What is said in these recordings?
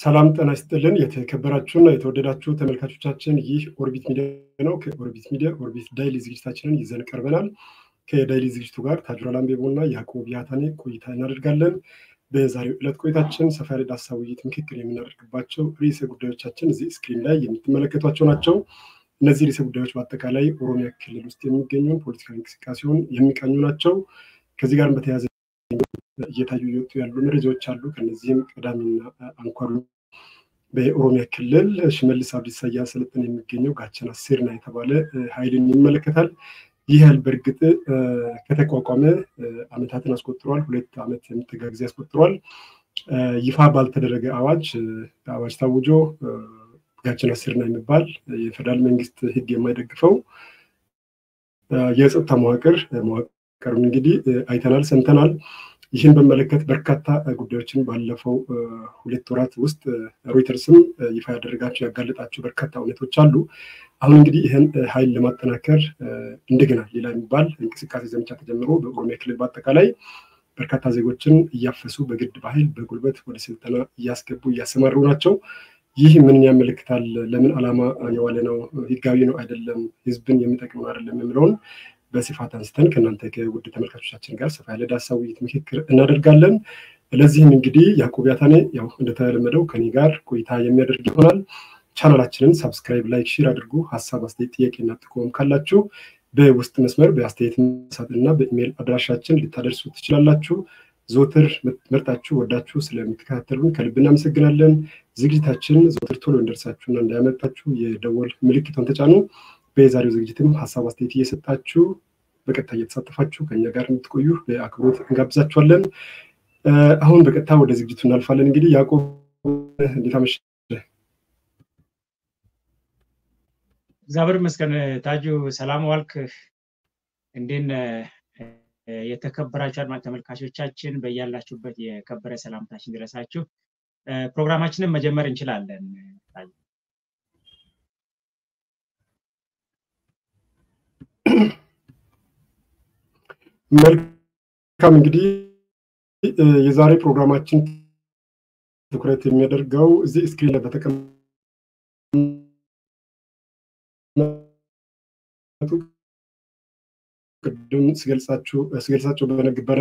ሰላም ጤና ይስጥልን። የተከበራችሁና የተወደዳችሁ ተመልካቾቻችን ይህ ኦርቢት ሚዲያ ነው። ከኦርቢት ሚዲያ ኦርቢት ዳይሊ ዝግጅታችንን ይዘን ቀርበናል። ከዳይሊ ዝግጅቱ ጋር ታጁራ ላምቤቦ እና ያዕቆብ ያታኔ ቆይታ እናደርጋለን። በዛሬው ዕለት ቆይታችን ሰፋ ያለ ዳሰሳ ውይይት፣ ምክክር የምናደርግባቸው ርዕሰ ጉዳዮቻችን እዚህ ስክሪን ላይ የምትመለከቷቸው ናቸው። እነዚህ ርዕሰ ጉዳዮች በአጠቃላይ ኦሮሚያ ክልል ውስጥ የሚገኙ ፖለቲካዊ እንቅስቃሴውን የሚቃኙ ናቸው። ከዚህ ጋርም በተያያዘ እየታዩ እየወጡ ያሉ መረጃዎች አሉ። ከነዚህም ቀዳሚና አንኳሩ በኦሮሚያ ክልል ሽመልስ አብዲሳ እያሰለጠነ የሚገኘው ጋቸና ሲርና የተባለ ኃይልን ይመለከታል። ይህ ኃይል በእርግጥ ከተቋቋመ ዓመታትን አስቆጥሯል። ሁለት ዓመት የሚጠጋ ጊዜ አስቆጥሯል። ይፋ ባልተደረገ አዋጅ አዋጅ ታውጆ ጋቸና ሲርና የሚባል የፌደራል መንግስት ሕግ የማይደግፈው የጸጥታ መዋቅር መዋቅሩን እንግዲህ አይተናል፣ ሰምተናል። ይህን በመለከት በርካታ ጉዳዮችን ባለፈው ሁለት ወራት ውስጥ ሮይተርስም ይፋ ያደረጋቸው ያጋለጣቸው በርካታ እውነቶች አሉ። አሁን እንግዲህ ይህን ኃይል ለማጠናከር እንደገና ሌላ የሚባል እንቅስቃሴ ዘመቻ ተጀምሮ በኦሮሚያ ክልል በአጠቃላይ በርካታ ዜጎችን እያፈሱ በግድ በኃይል በጉልበት ወደ ስልጠና እያስገቡ እያሰማሩ ናቸው። ይህ ምንን ያመለክታል? ለምን ዓላማ የዋለ ነው? ህጋዊ ነው አይደለም? ህዝብን የሚጠቅም አይደለም? የሚለውን በስፋት አንስተን ከእናንተ ከውድ ተመልካቾቻችን ጋር ሰፋ ያለ ዳሰሳ ውይይት ምክክር እናደርጋለን። ለዚህም እንግዲህ ያዕቆብ ያታኔ ያው እንደተለመደው ከኔ ጋር ቆይታ የሚያደርግ ይሆናል። ቻናላችንን ሳብስክራይብ፣ ላይክ፣ ሼር አድርጉ። ሀሳብ፣ አስተያየት፣ ጥያቄና ጥቆም ካላችሁ በውስጥ መስመር በአስተያየት መሳጥና በኢሜይል አድራሻችን ልታደርሱ ትችላላችሁ። ዘወትር መርጣችሁ ወዳችሁ ስለምትከታተሉን ከልብ እናመሰግናለን። ዝግጅታችን ዘወትር ቶሎ እንደርሳችሁና እንዳያመልጣችሁ የደወል ምልክቷን ተጫኑ። በዛሬው ዝግጅትም ሀሳብ አስተያየት እየሰጣችሁ በቀጥታ እየተሳተፋችሁ ከኛ ጋር እንድትቆዩ በአክብሮት እንጋብዛችኋለን። አሁን በቀጥታ ወደ ዝግጅቱ እናልፋለን። እንግዲህ ያዕቆብ እንዴት አመሸህ? እግዚአብሔር ይመስገን ታጁ፣ ሰላም ዋልክ? እንዴት የተከበራችሁ አድማጭ ተመልካቾቻችን በያላችሁበት የከበረ ሰላምታችን ድረሳችሁ። ፕሮግራማችንን መጀመር እንችላለን። መልካም እንግዲህ የዛሬ ፕሮግራማችን ትኩረት የሚያደርገው እዚህ ስክሪን ላይ በተቀመጡ ቅድም ስገልጻቸው በነበረ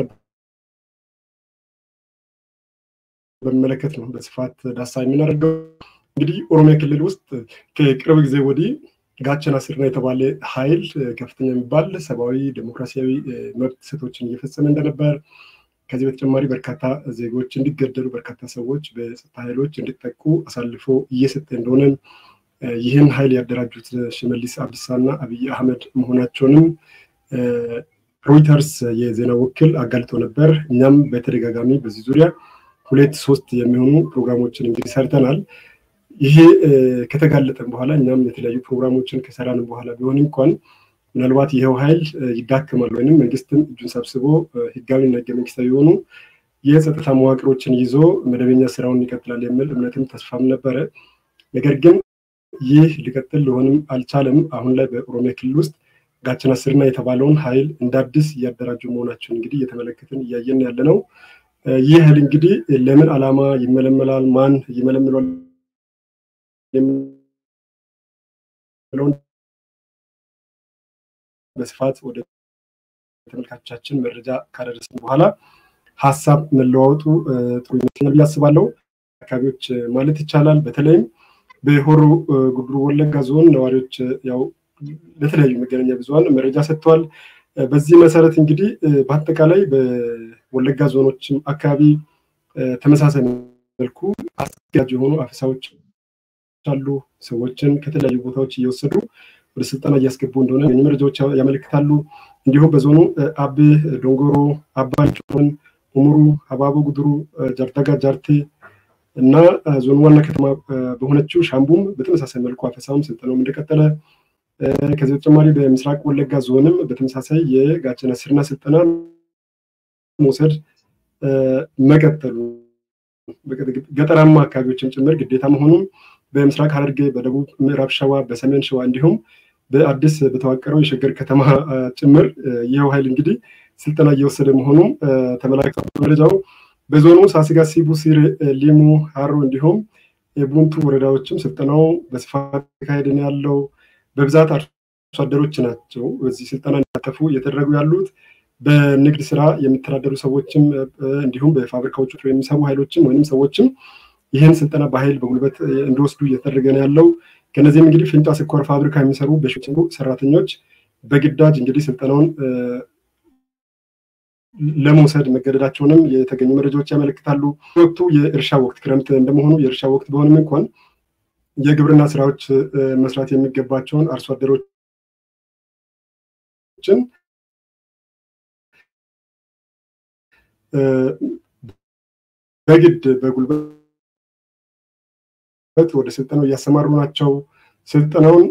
በሚመለከት ነው በስፋት ዳሳ የምናደርገው። እንግዲህ ኦሮሚያ ክልል ውስጥ ከቅርብ ጊዜ ወዲህ ጋቸና ሲርና የተባለ ኃይል ከፍተኛ የሚባል ሰብአዊ ዴሞክራሲያዊ መብት ጥሰቶችን እየፈጸመ እንደነበር ከዚህ በተጨማሪ በርካታ ዜጎች እንዲገደሉ በርካታ ሰዎች በጸጥታ ኃይሎች እንዲጠቁ አሳልፎ እየሰጠ እንደሆነ ይህን ኃይል ያደራጁት ሽመልስ አብዲሳ እና አብይ አህመድ መሆናቸውንም ሮይተርስ የዜና ወኪል አጋልጦ ነበር። እኛም በተደጋጋሚ በዚህ ዙሪያ ሁለት ሶስት የሚሆኑ ፕሮግራሞችን እንግዲህ ሰርተናል። ይሄ ከተጋለጠን በኋላ እኛም የተለያዩ ፕሮግራሞችን ከሰራን በኋላ ቢሆን እንኳን ምናልባት ይኸው ኃይል ይዳክማል ወይም መንግስትም እጁን ሰብስቦ ህጋዊና ህገ መንግስታዊ የሆኑ የጸጥታ መዋቅሮችን ይዞ መደበኛ ስራውን ይቀጥላል የሚል እምነትም ተስፋም ነበረ። ነገር ግን ይህ ሊቀጥል ሊሆንም አልቻለም። አሁን ላይ በኦሮሚያ ክልል ውስጥ ጋቸና ሲርና የተባለውን ኃይል እንደ አዲስ እያደራጁ መሆናቸውን እንግዲህ እየተመለከትን እያየን ያለ ነው። ይህ ኃይል እንግዲህ ለምን ዓላማ ይመለመላል? ማን ይመለምሏል? የሚለውን በስፋት ወደ ተመልካቾቻችን መረጃ ካደረስን በኋላ ሀሳብ መለዋወጡ ጥሩ ይመስለኛል ብዬ አስባለሁ። አካባቢዎች ማለት ይቻላል በተለይም በሆሮ ጉዱሩ ወለጋ ዞን ነዋሪዎች ያው ለተለያዩ መገናኛ ብዙኃን መረጃ ሰጥተዋል። በዚህ መሰረት እንግዲህ በአጠቃላይ በወለጋ ዞኖችም አካባቢ ተመሳሳይ መልኩ አስገዳጅ የሆኑ አፈሳዎች አሉ። ሰዎችን ከተለያዩ ቦታዎች እየወሰዱ ወደ ስልጠና እያስገቡ እንደሆነ መረጃዎች ያመለክታሉ። እንዲሁም በዞኑ አብ ዶንጎሮ፣ አባ ጮን፣ ኡሙሩ፣ ሀባቦ ጉድሩ፣ ጃርዳጋ ጃርቴ እና ዞኑ ዋና ከተማ በሆነችው ሻምቡም በተመሳሳይ መልኩ አፈሳውም ስልጠናውም እንደቀጠለ ከዚህ በተጨማሪ በምስራቅ ወለጋ ዞንም በተመሳሳይ የጋቸና ሲርና ስልጠና መውሰድ መቀጠሉ ገጠራማ አካባቢዎችም ጭምር ግዴታ መሆኑም በምስራቅ ሐረርጌ፣ በደቡብ ምዕራብ ሸዋ፣ በሰሜን ሸዋ እንዲሁም በአዲስ በተዋቀረው የሸገር ከተማ ጭምር ይኸው ኃይል እንግዲህ ስልጠና እየወሰደ መሆኑም ተመላክቷል። መረጃው በዞኑ ሳስጋ፣ ሲቡ፣ ሲር፣ ሊሙ፣ ሀሮ እንዲሁም የቡንቱ ወረዳዎችም ስልጠናው በስፋት ተካሄደ ነው ያለው። በብዛት አርሶ አደሮች ናቸው በዚህ ስልጠና እንዲሳተፉ እየተደረጉ ያሉት። በንግድ ስራ የሚተዳደሩ ሰዎችም እንዲሁም በፋብሪካዎች የሚሰሩ ኃይሎችም ወይም ሰዎችም ይህን ስልጠና በኃይል በጉልበት እንዲወስዱ እየተደረገ ነው ያለው። ከነዚህም እንግዲህ ፊንጫ ስኳር ፋብሪካ የሚሰሩ በሺዎች ሰራተኞች በግዳጅ እንግዲህ ስልጠናውን ለመውሰድ መገደዳቸውንም የተገኙ መረጃዎች ያመለክታሉ። ወቅቱ የእርሻ ወቅት ክረምት እንደመሆኑ የእርሻ ወቅት በሆንም እንኳን የግብርና ስራዎች መስራት የሚገባቸውን አርሶ አደሮችን በግድ በጉልበት ወደ ስልጠናው እያሰማሩ ናቸው። ስልጠናውን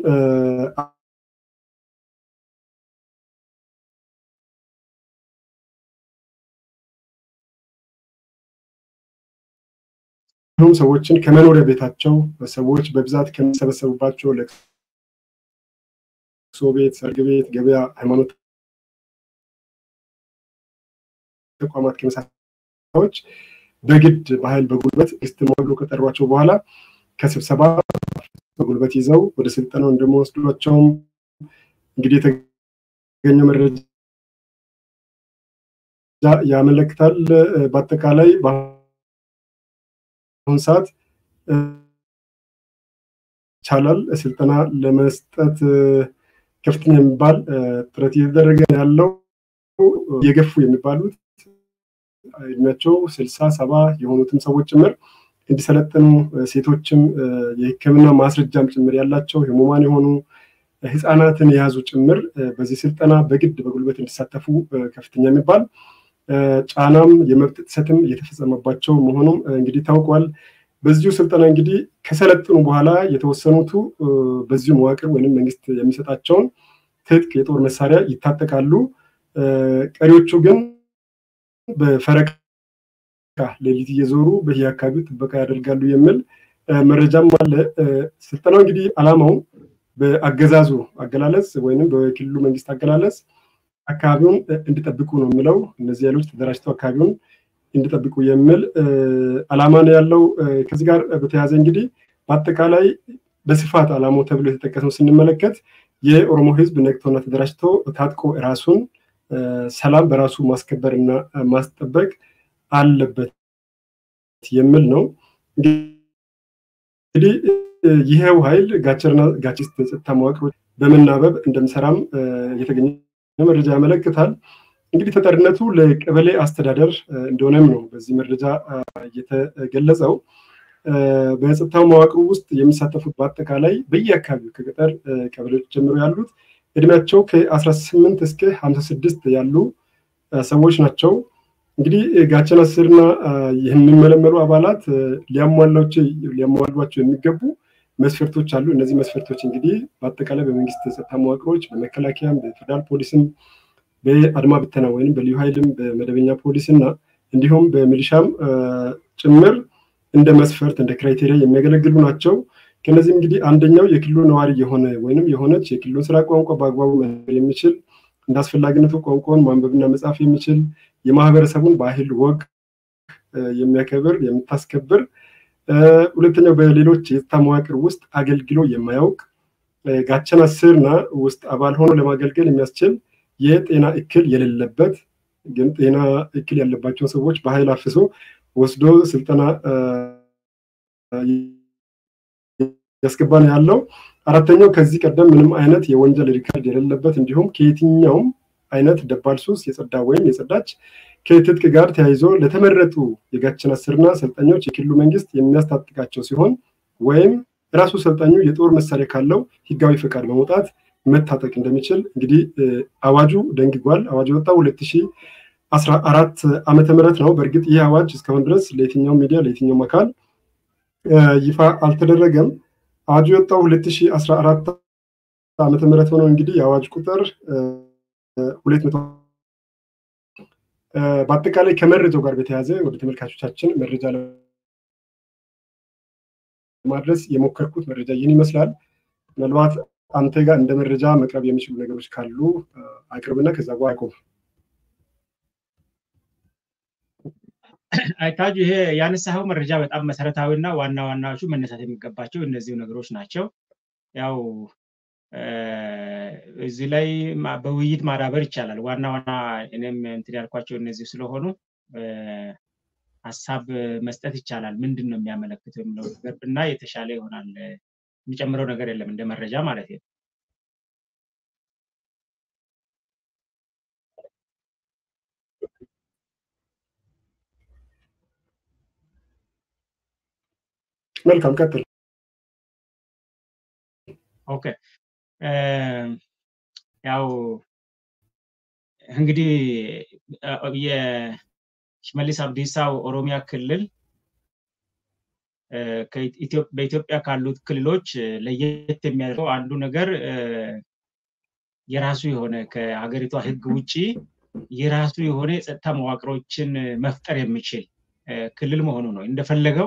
ሁሉም ሰዎችን ከመኖሪያ ቤታቸው ሰዎች በብዛት ከሚሰበሰቡባቸው ለቅሶ ቤት፣ ሰርግ ቤት፣ ገበያ፣ ሃይማኖት ተቋማት ከመሳሰሎች በግድ በኃይል በጉልበት ስትማ ብሎ ከጠሯቸው በኋላ ከስብሰባ በጉልበት ይዘው ወደ ስልጠናው እንደሚወስዷቸውም እንግዲህ የተገኘው መረጃ ያመለክታል። በአጠቃላይ በአሁኑ ሰዓት ይቻላል ስልጠና ለመስጠት ከፍተኛ የሚባል ጥረት እየተደረገ ያለው የገፉ የሚባሉት እድሜያቸው ስልሳ ሰባ የሆኑትም ሰዎች ጭምር እንዲሰለጥኑ ሴቶችም የሕክምና ማስረጃም ጭምር ያላቸው ህሙማን የሆኑ ህፃናትን የያዙ ጭምር በዚህ ስልጠና በግድ በጉልበት እንዲሳተፉ ከፍተኛ የሚባል ጫናም የመብት ጥሰትም እየተፈጸመባቸው መሆኑም እንግዲህ ታውቋል። በዚሁ ስልጠና እንግዲህ ከሰለጥኑ በኋላ የተወሰኑቱ በዚሁ መዋቅር ወይም መንግስት የሚሰጣቸውን ትጥቅ የጦር መሳሪያ ይታጠቃሉ። ቀሪዎቹ ግን በፈረቃ ሌሊት እየዞሩ በየአካባቢው ጥበቃ ያደርጋሉ የሚል መረጃም አለ። ስልጠናው እንግዲህ አላማው በአገዛዙ አገላለጽ ወይም በክልሉ መንግስት አገላለጽ አካባቢውን እንዲጠብቁ ነው የሚለው። እነዚህ ኃይሎች ተደራጅተው አካባቢውን እንዲጠብቁ የሚል አላማ ነው ያለው። ከዚህ ጋር በተያያዘ እንግዲህ በአጠቃላይ በስፋት አላማው ተብሎ የተጠቀሰው ስንመለከት የኦሮሞ ህዝብ ነቅቶና ተደራጅቶ ታጥቆ ራሱን ሰላም በራሱ ማስከበር እና ማስጠበቅ አለበት የሚል ነው። እንግዲህ ይሄው ኃይል ጋቸርና ጋቺስት ጸጥታ መዋቅሮች በመናበብ እንደሚሰራም የተገኘ መረጃ ያመለክታል። እንግዲህ ተጠሪነቱ ለቀበሌ አስተዳደር እንደሆነም ነው በዚህ መረጃ የተገለጸው። በጸጥታው መዋቅሩ ውስጥ የሚሳተፉት በአጠቃላይ በየአካባቢው ከገጠር ቀበሌዎች ጀምሮ ያሉት እድሜያቸው ከ18 እስከ 56 ያሉ ሰዎች ናቸው። እንግዲህ ጋቸን አስርና የሚመለመሉ አባላት ሊያሟሏቸው የሚገቡ መስፈርቶች አሉ። እነዚህ መስፈርቶች እንግዲህ በአጠቃላይ በመንግስት የጸጥታ መዋቅሮች፣ በመከላከያም፣ በፌደራል ፖሊስም፣ በአድማ ብተና ወይም በልዩ ኃይልም፣ በመደበኛ ፖሊስ እና እንዲሁም በሚሊሻም ጭምር እንደ መስፈርት እንደ ክራይቴሪያ የሚያገለግሉ ናቸው። ከነዚህም እንግዲህ አንደኛው የክልሉ ነዋሪ የሆነ ወይንም የሆነች የክልሉን ስራ ቋንቋ በአግባቡ መናገር የሚችል እንደ አስፈላጊነቱ ቋንቋውን ማንበብና መጻፍ የሚችል የማህበረሰቡን ባህል ወግ የሚያከብር የምታስከብር ሁለተኛው በሌሎች የጸጥታ መዋቅር ውስጥ አገልግሎ የማያውቅ ጋቸና ስርና ውስጥ አባል ሆኖ ለማገልገል የሚያስችል የጤና እክል የሌለበት ግን ጤና እክል ያለባቸውን ሰዎች በኃይል አፍሶ ወስዶ ስልጠና ያስገባ ነው ያለው። አራተኛው ከዚህ ቀደም ምንም አይነት የወንጀል ሪካርድ የሌለበት እንዲሁም ከየትኛውም አይነት ደባል ሱስ የጸዳ ወይም የጸዳች ከትጥቅ ጋር ተያይዞ ለተመረጡ የጋቸና ስርና ሰልጣኞች የክልሉ መንግስት የሚያስታጥቃቸው ሲሆን ወይም ራሱ ሰልጣኙ የጦር መሳሪያ ካለው ህጋዊ ፈቃድ በመውጣት መታጠቅ እንደሚችል እንግዲህ አዋጁ ደንግጓል። አዋጁ የወጣው ሁለት ሺህ አስራ አራት ዓመተ ምህረት ነው። በእርግጥ ይህ አዋጅ እስካሁን ድረስ ለየትኛው ሚዲያ ለየትኛውም አካል ይፋ አልተደረገም። አዋጁ የወጣው ሁለት ሺህ አስራ አራት ዓመተ ምህረት ሆነው እንግዲህ የአዋጅ ቁጥር ሁለት መቶ በአጠቃላይ ከመረጃው ጋር በተያያዘ ወደ ተመልካቾቻችን መረጃ ለማድረስ የሞከርኩት መረጃ ይህን ይመስላል። ምናልባት አንተ ጋር እንደ መረጃ መቅረብ የሚችሉ ነገሮች ካሉ አቅርብና ከዛ በኋላ አቆም። አይታጁ ይሄ ያነሳኸው መረጃ በጣም መሰረታዊና ዋና ዋናዎቹ መነሳት የሚገባቸው እነዚሁ ነገሮች ናቸው። ያው እዚህ ላይ በውይይት ማዳበር ይቻላል። ዋና ዋና እኔም እንትን ያልኳቸው እነዚህ ስለሆኑ ሀሳብ መስጠት ይቻላል። ምንድን ነው የሚያመለክተው የሚለው ነገር ብና የተሻለ ይሆናል። የሚጨምረው ነገር የለም እንደ መረጃ ማለት ነው። መልካም ቀጥል። ኦኬ ያው እንግዲህ የሽመልስ አብዲሳው ኦሮሚያ ክልል በኢትዮጵያ ካሉት ክልሎች ለየት የሚያደርገው አንዱ ነገር የራሱ የሆነ ከሀገሪቷ ሕግ ውጭ የራሱ የሆነ የጸጥታ መዋቅሮችን መፍጠር የሚችል ክልል መሆኑ ነው። እንደፈለገው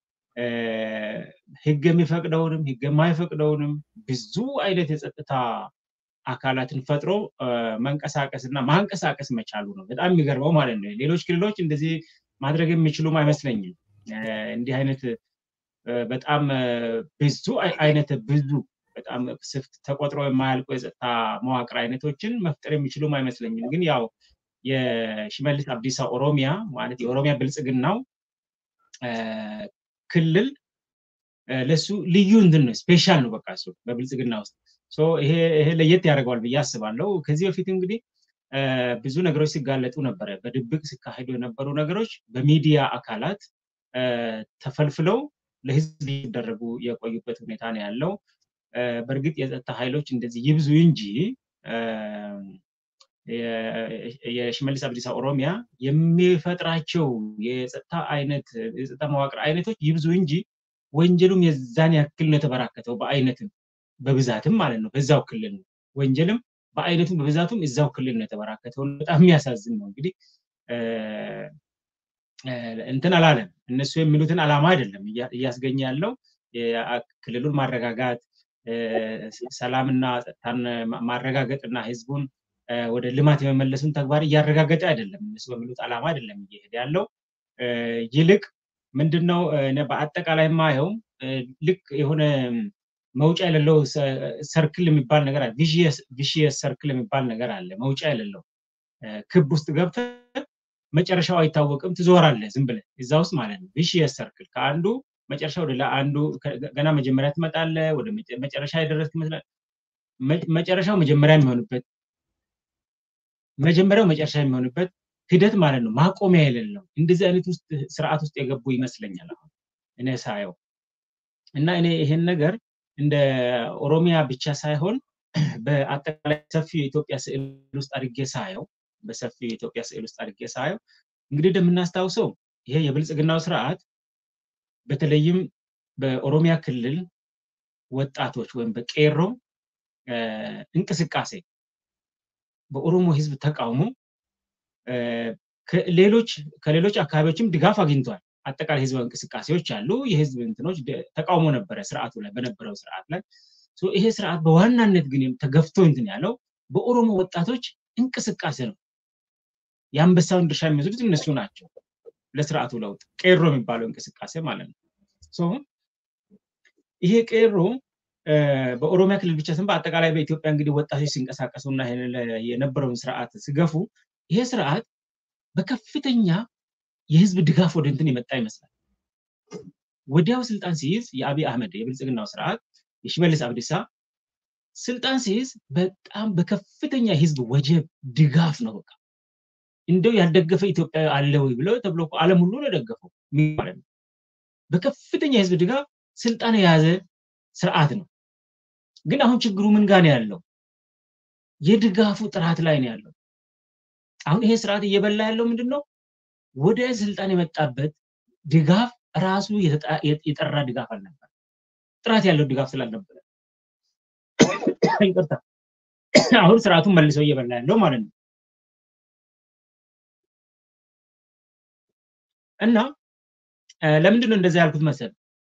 ህግ የሚፈቅደውንም ህግ የማይፈቅደውንም ብዙ አይነት የጸጥታ አካላትን ፈጥሮ መንቀሳቀስ እና ማንቀሳቀስ መቻሉ ነው። በጣም የሚገርመው ማለት ነው። ሌሎች ክልሎች እንደዚህ ማድረግ የሚችሉም አይመስለኝም። እንዲህ አይነት በጣም ብዙ አይነት ብዙ በጣም ስፍት ተቆጥሮ የማያልቁ የጸጥታ መዋቅር አይነቶችን መፍጠር የሚችሉም አይመስለኝም። ግን ያው የሽመልስ አብዲሳ ኦሮሚያ ማለት የኦሮሚያ ብልጽግናው ክልል ለሱ ልዩ እንትን ነው፣ ስፔሻል ነው። በቃ እሱ በብልጽግና ውስጥ ይሄ ለየት ያደርገዋል ብዬ አስባለሁ። ከዚህ በፊት እንግዲህ ብዙ ነገሮች ሲጋለጡ ነበረ። በድብቅ ሲካሄዱ የነበሩ ነገሮች በሚዲያ አካላት ተፈልፍለው ለህዝብ ሊደረጉ የቆዩበት ሁኔታ ነው ያለው። በእርግጥ የጸጥታ ኃይሎች እንደዚህ ይብዙ እንጂ የሽመልስ አብዲሳ ኦሮሚያ የሚፈጥራቸው የጸጥታ አይነት የጸጥታ መዋቅር አይነቶች ይብዙ እንጂ ወንጀሉም የዛን ያክል ነው የተበራከተው በአይነትም በብዛትም ማለት ነው። በዛው ክልል ነው ወንጀልም በአይነቱም በብዛቱም እዛው ክልል ነው የተበራከተው። በጣም የሚያሳዝን ነው። እንግዲህ እንትን አላለም። እነሱ የሚሉትን አላማ አይደለም እያስገኘ ያለው ክልሉን ማረጋጋት፣ ሰላምና ጸጥታን ማረጋገጥና ህዝቡን ወደ ልማት የመመለሱን ተግባር እያረጋገጠ አይደለም። እነሱ በሚሉት ዓላማ አይደለም እየሄደ ያለው። ይልቅ ምንድነው በአጠቃላይ ማየው ልክ የሆነ መውጫ የሌለው ሰርክል የሚባል ነገር አለ። ቪሽየስ ሰርክል የሚባል ነገር አለ። መውጫ የሌለው ክብ ውስጥ ገብተህ መጨረሻው አይታወቅም፣ ትዞራለህ ዝም ብለህ እዛ ውስጥ ማለት ነው። ቪሽየስ ሰርክል ከአንዱ መጨረሻ ወደ አንዱ ገና መጀመሪያ ትመጣለህ፣ ወደ መጨረሻ የደረስክ ይመስላል። መጨረሻው መጀመሪያ የሚሆንበት መጀመሪያው መጨረሻ የሚሆንበት ሂደት ማለት ነው። ማቆሚያ የሌለው እንደዚህ አይነት ውስጥ ስርዓት ውስጥ የገቡ ይመስለኛል አሁን እኔ ሳየው እና እኔ ይሄን ነገር እንደ ኦሮሚያ ብቻ ሳይሆን በአጠቃላይ ሰፊው የኢትዮጵያ ስዕል ውስጥ አድርጌ ሳየው በሰፊው የኢትዮጵያ ስዕል ውስጥ አድርጌ ሳየው እንግዲህ እንደምናስታውሰው ይሄ የብልጽግናው ስርዓት በተለይም በኦሮሚያ ክልል ወጣቶች ወይም በቄሮ እንቅስቃሴ በኦሮሞ ህዝብ ተቃውሞ ሌሎች ከሌሎች አካባቢዎችም ድጋፍ አግኝቷል። አጠቃላይ ህዝባዊ እንቅስቃሴዎች አሉ። የህዝብ እንትኖች ተቃውሞ ነበረ ስርዓቱ ላይ በነበረው ስርዓት ላይ ይሄ ስርዓት በዋናነት ግን ተገፍቶ እንትን ያለው በኦሮሞ ወጣቶች እንቅስቃሴ ነው። የአንበሳውን ድርሻ የሚወስዱት እነሱ ናቸው። ለስርዓቱ ለውጥ ቄሮ የሚባለው እንቅስቃሴ ማለት ነው። ይሄ ቄሮ በኦሮሚያ ክልል ብቻ ስም በአጠቃላይ በኢትዮጵያ እንግዲህ ወጣቶች ሲንቀሳቀሱ እና የነበረውን ስርዓት ሲገፉ ይሄ ስርዓት በከፍተኛ የህዝብ ድጋፍ ወደ እንትን የመጣ ይመስላል። ወዲያው ስልጣን ሲይዝ የአብይ አህመድ የብልጽግናው ስርዓት የሽመልስ አብዲሳ ስልጣን ሲይዝ በጣም በከፍተኛ የህዝብ ወጀብ ድጋፍ ነው። በቃ እንደው ያልደገፈ ኢትዮጵያ አለ ወይ ብለው ተብሎ ዓለም ሁሉ ነው የደገፈው ማለት ነው። በከፍተኛ የህዝብ ድጋፍ ስልጣን የያዘ ስርዓት ነው። ግን አሁን ችግሩ ምን ጋር ነው ያለው? የድጋፉ ጥራት ላይ ነው ያለው። አሁን ይሄ ስርዓት እየበላ ያለው ምንድን ነው? ወደ ስልጣን የመጣበት ድጋፍ ራሱ የጠራ ድጋፍ አልነበር። ጥራት ያለው ድጋፍ ስላልነበረ ይቅርታ፣ አሁን ስርዓቱን መልሰው እየበላ ያለው ማለት ነው። እና ለምንድን ነው እንደዛ ያልኩት መሰል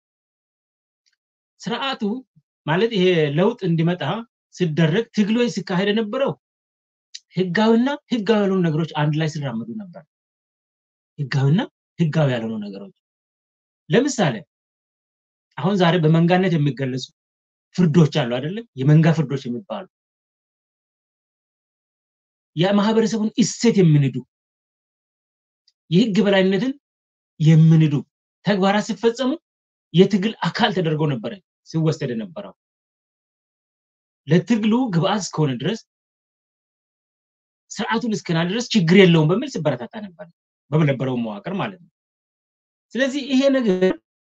ስርዓቱ ማለት ይሄ ለውጥ እንዲመጣ ሲደረግ ትግሎች ሲካሄድ የነበረው ህጋዊና ህጋዊ ያልሆኑ ነገሮች አንድ ላይ ሲራመዱ ነበር። ህጋዊና ህጋዊ ያልሆኑ ነገሮች ለምሳሌ አሁን ዛሬ በመንጋነት የሚገለጹ ፍርዶች አሉ አይደለም? የመንጋ ፍርዶች የሚባሉ የማህበረሰቡን እሴት የሚንዱ የህግ በላይነትን የሚንዱ ተግባራት ሲፈጸሙ የትግል አካል ተደርጎ ነበረ ሲወሰድ የነበረው። ለትግሉ ግብአት እስከሆነ ድረስ ስርዓቱን እስከና ድረስ ችግር የለውም በሚል ሲበረታታ ነበር በነበረው መዋቅር ማለት ነው። ስለዚህ ይሄ ነገር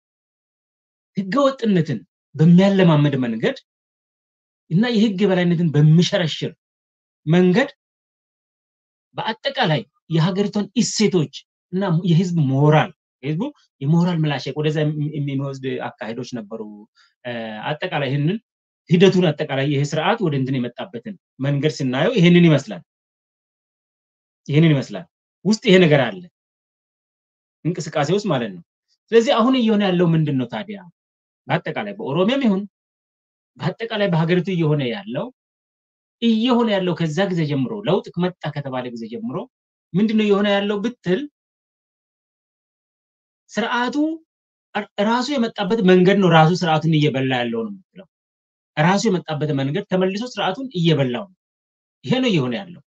ህገወጥነትን በሚያለማመድ መንገድ እና የህግ የበላይነትን በሚሸረሽር መንገድ በአጠቃላይ የሀገሪቷን እሴቶች እና የህዝብ ሞራል ህዝቡ የሞራል ምላሸቅ ወደዛ የሚወስድ አካሄዶች ነበሩ። አጠቃላይ ይህንን ሂደቱን አጠቃላይ ይህ ስርዓት ወደ እንትን የመጣበትን መንገድ ስናየው ይህንን ይመስላል። ይህንን ይመስላል። ውስጥ ይሄ ነገር አለ እንቅስቃሴ ውስጥ ማለት ነው። ስለዚህ አሁን እየሆነ ያለው ምንድን ነው ታዲያ? በአጠቃላይ በኦሮሚያም ይሁን በአጠቃላይ በሀገሪቱ እየሆነ ያለው እየሆነ ያለው ከዛ ጊዜ ጀምሮ ለውጥ መጣ ከተባለ ጊዜ ጀምሮ ምንድነው እየሆነ ያለው ብትል ስርዓቱ ራሱ የመጣበት መንገድ ነው ራሱ ስርዓቱን እየበላ ያለው ነው የምትለው። ራሱ የመጣበት መንገድ ተመልሶ ስርዓቱን እየበላው ነው። ይሄ ነው እየሆነ ያለው።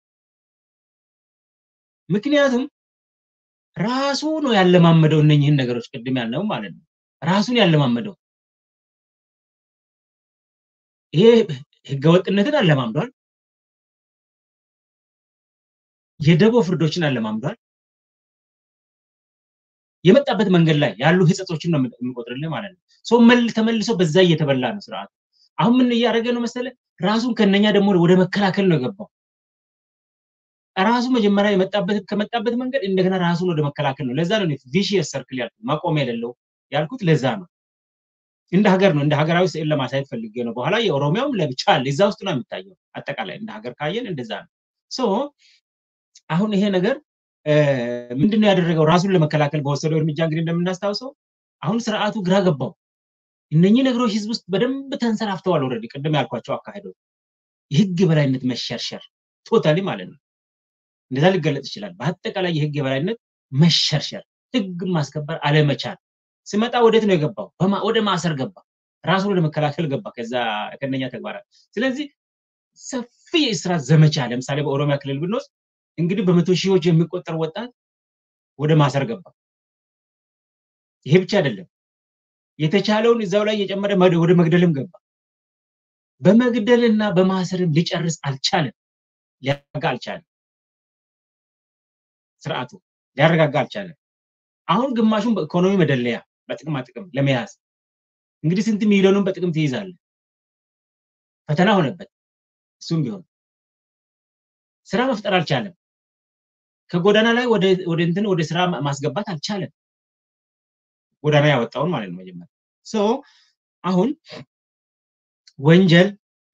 ምክንያቱም ራሱ ነው ያለማመደው እነኝህን ነገሮች ቅድም ያልነው ማለት ነው። ራሱን ያለማመደው ይሄ ህገወጥነትን አለማምዷል። የደቦ ፍርዶችን አለማምዷል። የመጣበት መንገድ ላይ ያሉ ህጸጾችን ነው የሚቆጥርልህ ማለት ነው። ሰው ተመልሶ በዛ እየተበላ ነው ስርዓቱ። አሁን ምን እያደረገ ነው መሰለ? ራሱን ከነኛ ደግሞ ወደ መከላከል ነው የገባው። ራሱ መጀመሪያ የመጣበት ከመጣበት መንገድ እንደገና ራሱን ወደ መከላከል ነው። ለዛ ነው ቪሺየስ ሰርክል ያልኩት ማቆሚያ የሌለው ያልኩት ለዛ ነው። እንደ ሀገር ነው እንደ ሀገራዊ ስዕል ለማሳየት ፈልጌ ነው። በኋላ የኦሮሚያውም ለብቻ አለ እዛ ውስጥ ነው የሚታየው። አጠቃላይ እንደ ሀገር ካየን እንደዛ ነው። ሶ አሁን ይሄ ነገር ምንድነው ያደረገው? ራሱን ለመከላከል በወሰደው እርምጃ እንግዲህ እንደምናስታውሰው አሁን ስርዓቱ ግራ ገባው። እነኚህ ነገሮች ህዝብ ውስጥ በደንብ ተንሰራፍተዋል። ኦልሬዲ ቅድም ያልኳቸው አካሄዶች የህግ የበላይነት መሸርሸር ቶታሊ ማለት ነው። እንደዛ ሊገለጽ ይችላል። በአጠቃላይ የህግ የበላይነት መሸርሸር፣ ህግ ማስከበር አለመቻል ሲመጣ ወዴት ነው የገባው? ወደ ማሰር ገባ። ራሱን ወደ መከላከል ገባ። ከዛ ከነኛ ተግባራት ስለዚህ ሰፊ የእስራት ዘመቻ ለምሳሌ በኦሮሚያ ክልል ብንወስድ እንግዲህ በመቶ ሺዎች የሚቆጠር ወጣት ወደ ማሰር ገባ። ይሄ ብቻ አይደለም፣ የተቻለውን እዛው ላይ እየጨመረ ወደ መግደልም ገባ። በመግደልና በማሰርም ሊጨርስ አልቻለም፣ ሊያረጋ አልቻለም። ስርዓቱ ሊያረጋጋ አልቻለም። አሁን ግማሹን በኢኮኖሚ መደለያ በጥቅማ ጥቅም ለመያዝ እንግዲህ ስንት ሚሊዮኑን በጥቅም ትይዛለ። ፈተና ሆነበት። እሱም ቢሆን ስራ መፍጠር አልቻለም። ከጎዳና ላይ ወደ እንትን ወደ ስራ ማስገባት አልቻለም። ጎዳና ያወጣውን ማለት ነው መጀመሪያ ሶ አሁን ወንጀል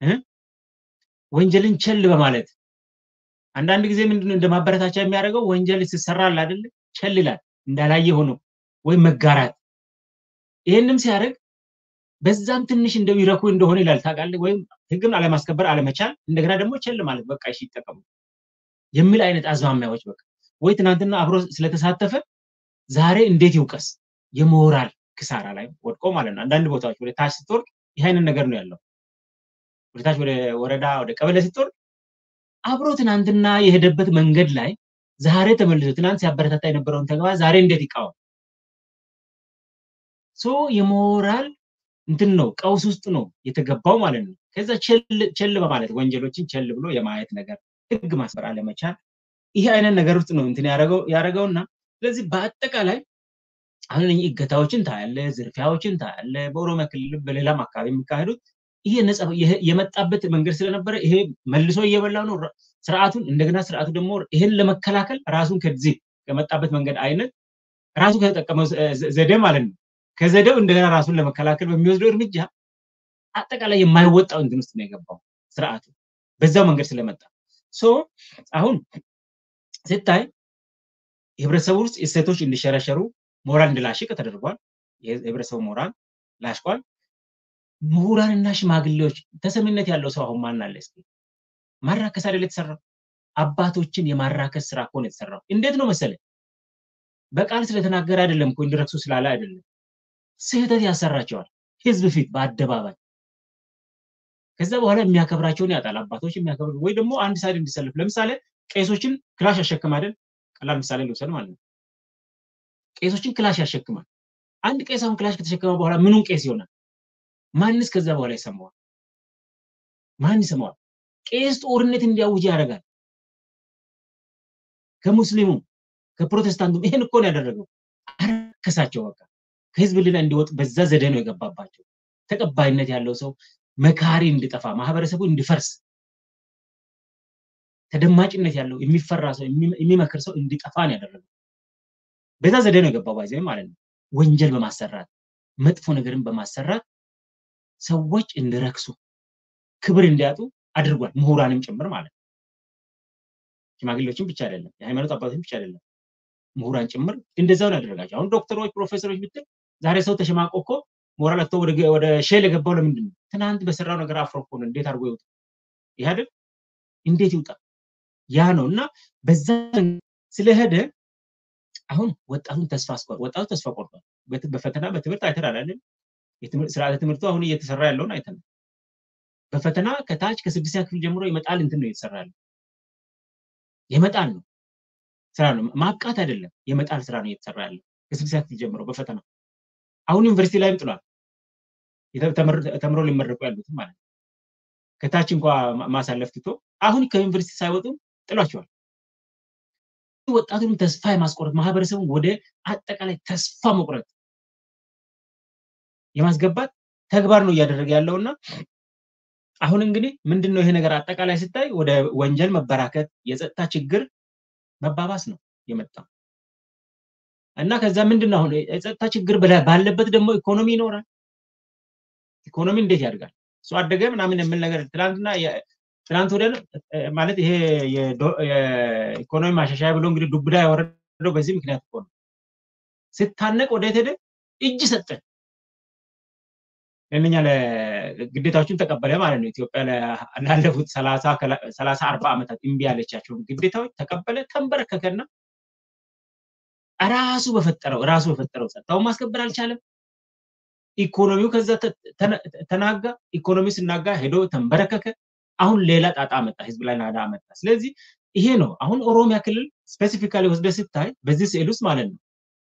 ወንጀልን ቸል በማለት አንዳንድ ጊዜ ምንድነው እንደ ማበረታቻ የሚያደርገው ወንጀል ሲሰራል አይደለ ቸል ይላል እንዳላየ ሆኖ ወይም መጋራት ይህንም ሲያደርግ በዛም ትንሽ እንደው ይረኩ እንደሆነ ይላል ታውቃለህ ወይም ህግን አለማስከበር አለመቻል እንደገና ደግሞ ቸል ማለት በቃ እሺ ይጠቀሙ የሚል አይነት አዝማሚያዎች በቃ ወይ ትናንትና አብሮ ስለተሳተፈ ዛሬ እንዴት ይውቀስ የሞራል ክሳራ ላይ ወድቆ ማለት ነው አንዳንድ ቦታዎች ወደ ታች ስትወርቅ ይህ አይነት ነገር ነው ያለው ወደ ታች ወደ ወረዳ ወደ ቀበሌ ስትወርቅ አብሮ ትናንትና የሄደበት መንገድ ላይ ዛሬ ተመልሶ ትናንት ሲያበረታታ የነበረውን ተግባር ዛሬ እንዴት ይቃወም ሶ የሞራል እንትን ነው ቀውስ ውስጥ ነው የተገባው ማለት ነው ከዛ ቸል በማለት ወንጀሎችን ቸል ብሎ የማየት ነገር ህግ ማስበር አለመቻል ይህ አይነት ነገር ውስጥ ነው እንትን ያደረገውና ስለዚህ በአጠቃላይ አሁን እገታዎችን ታያለ ዝርፊያዎችን ታያለ በኦሮሚያ ክልል በሌላም አካባቢ የሚካሄዱት ይሄ የመጣበት መንገድ ስለነበረ ይሄ መልሶ እየበላ ነው ስርዓቱን እንደገና ስርዓቱ ደግሞ ይሄን ለመከላከል ራሱን ከዚህ ከመጣበት መንገድ አይነት ራሱ ከተጠቀመው ዘዴ ማለት ነው ከዘዴው እንደገና ራሱን ለመከላከል በሚወስደው እርምጃ አጠቃላይ የማይወጣው እንትን ውስጥ ነው የገባው ስርዓቱ በዛው መንገድ ስለመጣ ሶ አሁን ስታይ የህብረተሰቡ ውስጥ እሴቶች እንዲሸረሸሩ ሞራል እንዲላሽቅ ተደርጓል የህብረተሰቡ ሞራል ላሽቋል ምሁራንና ሽማግሌዎች ተሰሚነት ያለው ሰው አሁን ማን አለ እስኪ ማራከስ አይደል የተሰራው አባቶችን የማራከስ ስራ ከሆነ የተሰራው እንዴት ነው መሰለ በቃል ስለተናገረ አይደለም እኮ እንዲረክሱ ስላለ አይደለም። ስህተት ያሰራቸዋል ህዝብ ፊት በአደባባይ ከዛ በኋላ የሚያከብራቸውን ያጣል። አባቶች የሚያከብር ወይ ደግሞ አንድ ሳይድ እንዲሰልፍ ለምሳሌ ቄሶችን ክላሽ ያሸክም አይደል? ቀላል ምሳሌ ልውሰድ ማለት ነው። ቄሶችን ክላሽ ያሸክማል። አንድ ቄስ አሁን ክላሽ ከተሸከመ በኋላ ምኑን ቄስ ይሆናል? ማንስ ከዛ በኋላ ይሰማዋል? ማን ይሰማዋል? ቄስ ጦርነት እንዲያውጅ ያደርጋል። ከሙስሊሙ ከፕሮቴስታንቱም ይሄን እኮ ነው ያደረገው። አረከሳቸው። በቃ ከህዝብ ልና እንዲወጡ በዛ ዘዴ ነው የገባባቸው። ተቀባይነት ያለው ሰው መካሪ እንዲጠፋ ማህበረሰቡ እንዲፈርስ ተደማጭነት ያለው የሚፈራ ሰው የሚመክር ሰው እንዲጠፋ ነው ያደረገው። በዛ ዘዴ ነው የገባው ባይዘ ማለት ነው። ወንጀል በማሰራት መጥፎ ነገርን በማሰራት ሰዎች እንዲረክሱ ክብር እንዲያጡ አድርጓል። ምሁራንም ጭምር ማለት ነው። ሽማግሌዎችም ብቻ አይደለም፣ የሃይማኖት አባቶችም ብቻ አይደለም፣ ምሁራን ጭምር እንደዛው ነው ያደረጋቸው። አሁን ዶክተሮች፣ ፕሮፌሰሮች ብትል ዛሬ ሰው ተሸማቆ እኮ ሞራል አጥቶ ወደ ሼል የገባው ለምንድን ነው? ትናንት በሰራው ነገር አፍሮ እኮ ነው። እንዴት አድርጎ ይውጣ? ይህ አይደል? እንዴት ይውጣ? ያ ነው እና በዛ ስለሄደ አሁን ወጣቱን ተስፋ አስቆር ወጣቱ ተስፋ ቆርጧል። በፈተና በትምህርት አይተናል አይደል? ስርዓተ ትምህርቱ አሁን እየተሰራ ያለውን አይተናል። በፈተና ከታች ከስድስተኛ ክፍል ጀምሮ የመጣል እንትን ነው እየተሰራ ያለው። የመጣል ነው ስራ ነው ማብቃት አይደለም። የመጣል ስራ ነው እየተሰራ ያለው ከስድስተኛ ክፍል ጀምሮ በፈተና አሁን ዩኒቨርሲቲ ላይም ጥሏል። ተምሮ ሊመረቁ ያሉትም ማለት ነው። ከታች እንኳ ማሳለፍ ትቶ አሁን ከዩኒቨርሲቲ ሳይወጡ ጥሏቸዋል። ወጣቱንም ተስፋ የማስቆረጥ ማህበረሰቡን ወደ አጠቃላይ ተስፋ መቁረጥ የማስገባት ተግባር ነው እያደረገ ያለውና አሁን እንግዲህ ምንድን ነው ይሄ ነገር አጠቃላይ ስታይ ወደ ወንጀል መበራከት፣ የጸጥታ ችግር መባባስ ነው የመጣው እና ከዛ ምንድን ነው አሁን የጸጥታ ችግር ባለበት ደግሞ ኢኮኖሚ ይኖራል። ኢኮኖሚ እንዴት ያድጋል? እሱ አደገ ምናምን የምል ነገር ትናንትና ትናንት ወደ ማለት ይሄ የኢኮኖሚ ማሻሻያ ብሎ እንግዲህ ዱብዳ ያወረደው በዚህ ምክንያት እኮ ነው። ስታነቅ ወዴት ሄደ? እጅ ሰጠ። ለእነኛ ግዴታዎችን ተቀበለ ማለት ነው። ኢትዮጵያ ላለፉት ሰላሳ አርባ ዓመታት እምቢ ያለቻቸውን ግዴታዎች ተቀበለ፣ ተንበረከከና ራሱ በፈጠረው ራሱ በፈጠረው ጸጥታውን ማስከበር አልቻለም። ኢኮኖሚው ከዛ ተናጋ። ኢኮኖሚው ስናጋ ሄዶ ተንበረከከ። አሁን ሌላ ጣጣ መጣ፣ ህዝብ ላይ ናዳ መጣ። ስለዚህ ይሄ ነው አሁን ኦሮሚያ ክልል ስፔሲፊካሊ ወስደ ስታይ በዚህ ስዕል ውስጥ ማለት ነው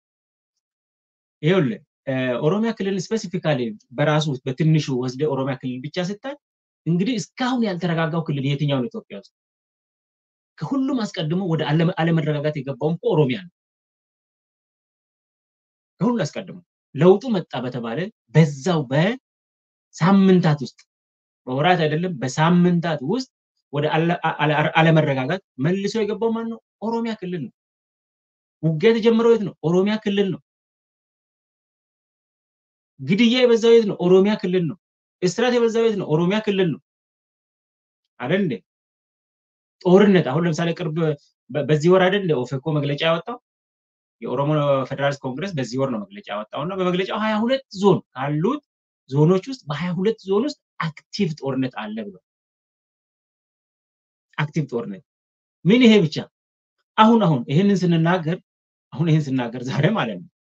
ይኸውልህ ኦሮሚያ ክልል ስፔሲፊካሊ በራሱ በትንሹ ወስደ ኦሮሚያ ክልል ብቻ ስታይ እንግዲህ እስካሁን ያልተረጋጋው ክልል የትኛው ነው ኢትዮጵያ ውስጥ? ከሁሉም አስቀድሞ ወደ አለመረጋጋት የገባውም እኮ ኦሮሚያ ነው። ከሁሉ አስቀድሞ ለውጡ መጣ በተባለ በዛው በሳምንታት ውስጥ በወራት አይደለም በሳምንታት ውስጥ ወደ አለመረጋጋት መልሶ የገባው ማን ነው? ኦሮሚያ ክልል ነው። ውጊያ የተጀመረው የት ነው? ኦሮሚያ ክልል ነው። ግድያ የበዛው የት ነው? ኦሮሚያ ክልል ነው። እስራት የበዛው የት ነው? ኦሮሚያ ክልል ነው። አይደል እንዴ? ጦርነት አሁን ለምሳሌ ቅርብ በዚህ ወር አይደል ኦፌኮ መግለጫ ያወጣው የኦሮሞ ፌዴራሊስት ኮንግረስ በዚህ ወር ነው መግለጫ ያወጣው እና በመግለጫው ሀያ ሁለት ዞን ካሉት ዞኖች ውስጥ በሀያ ሁለት ዞን ውስጥ አክቲቭ ጦርነት አለ ብሎ አክቲቭ ጦርነት ምን ይሄ ብቻ አሁን አሁን ይህንን ስንናገር አሁን ይህን ስናገር ዛሬ ማለት ነው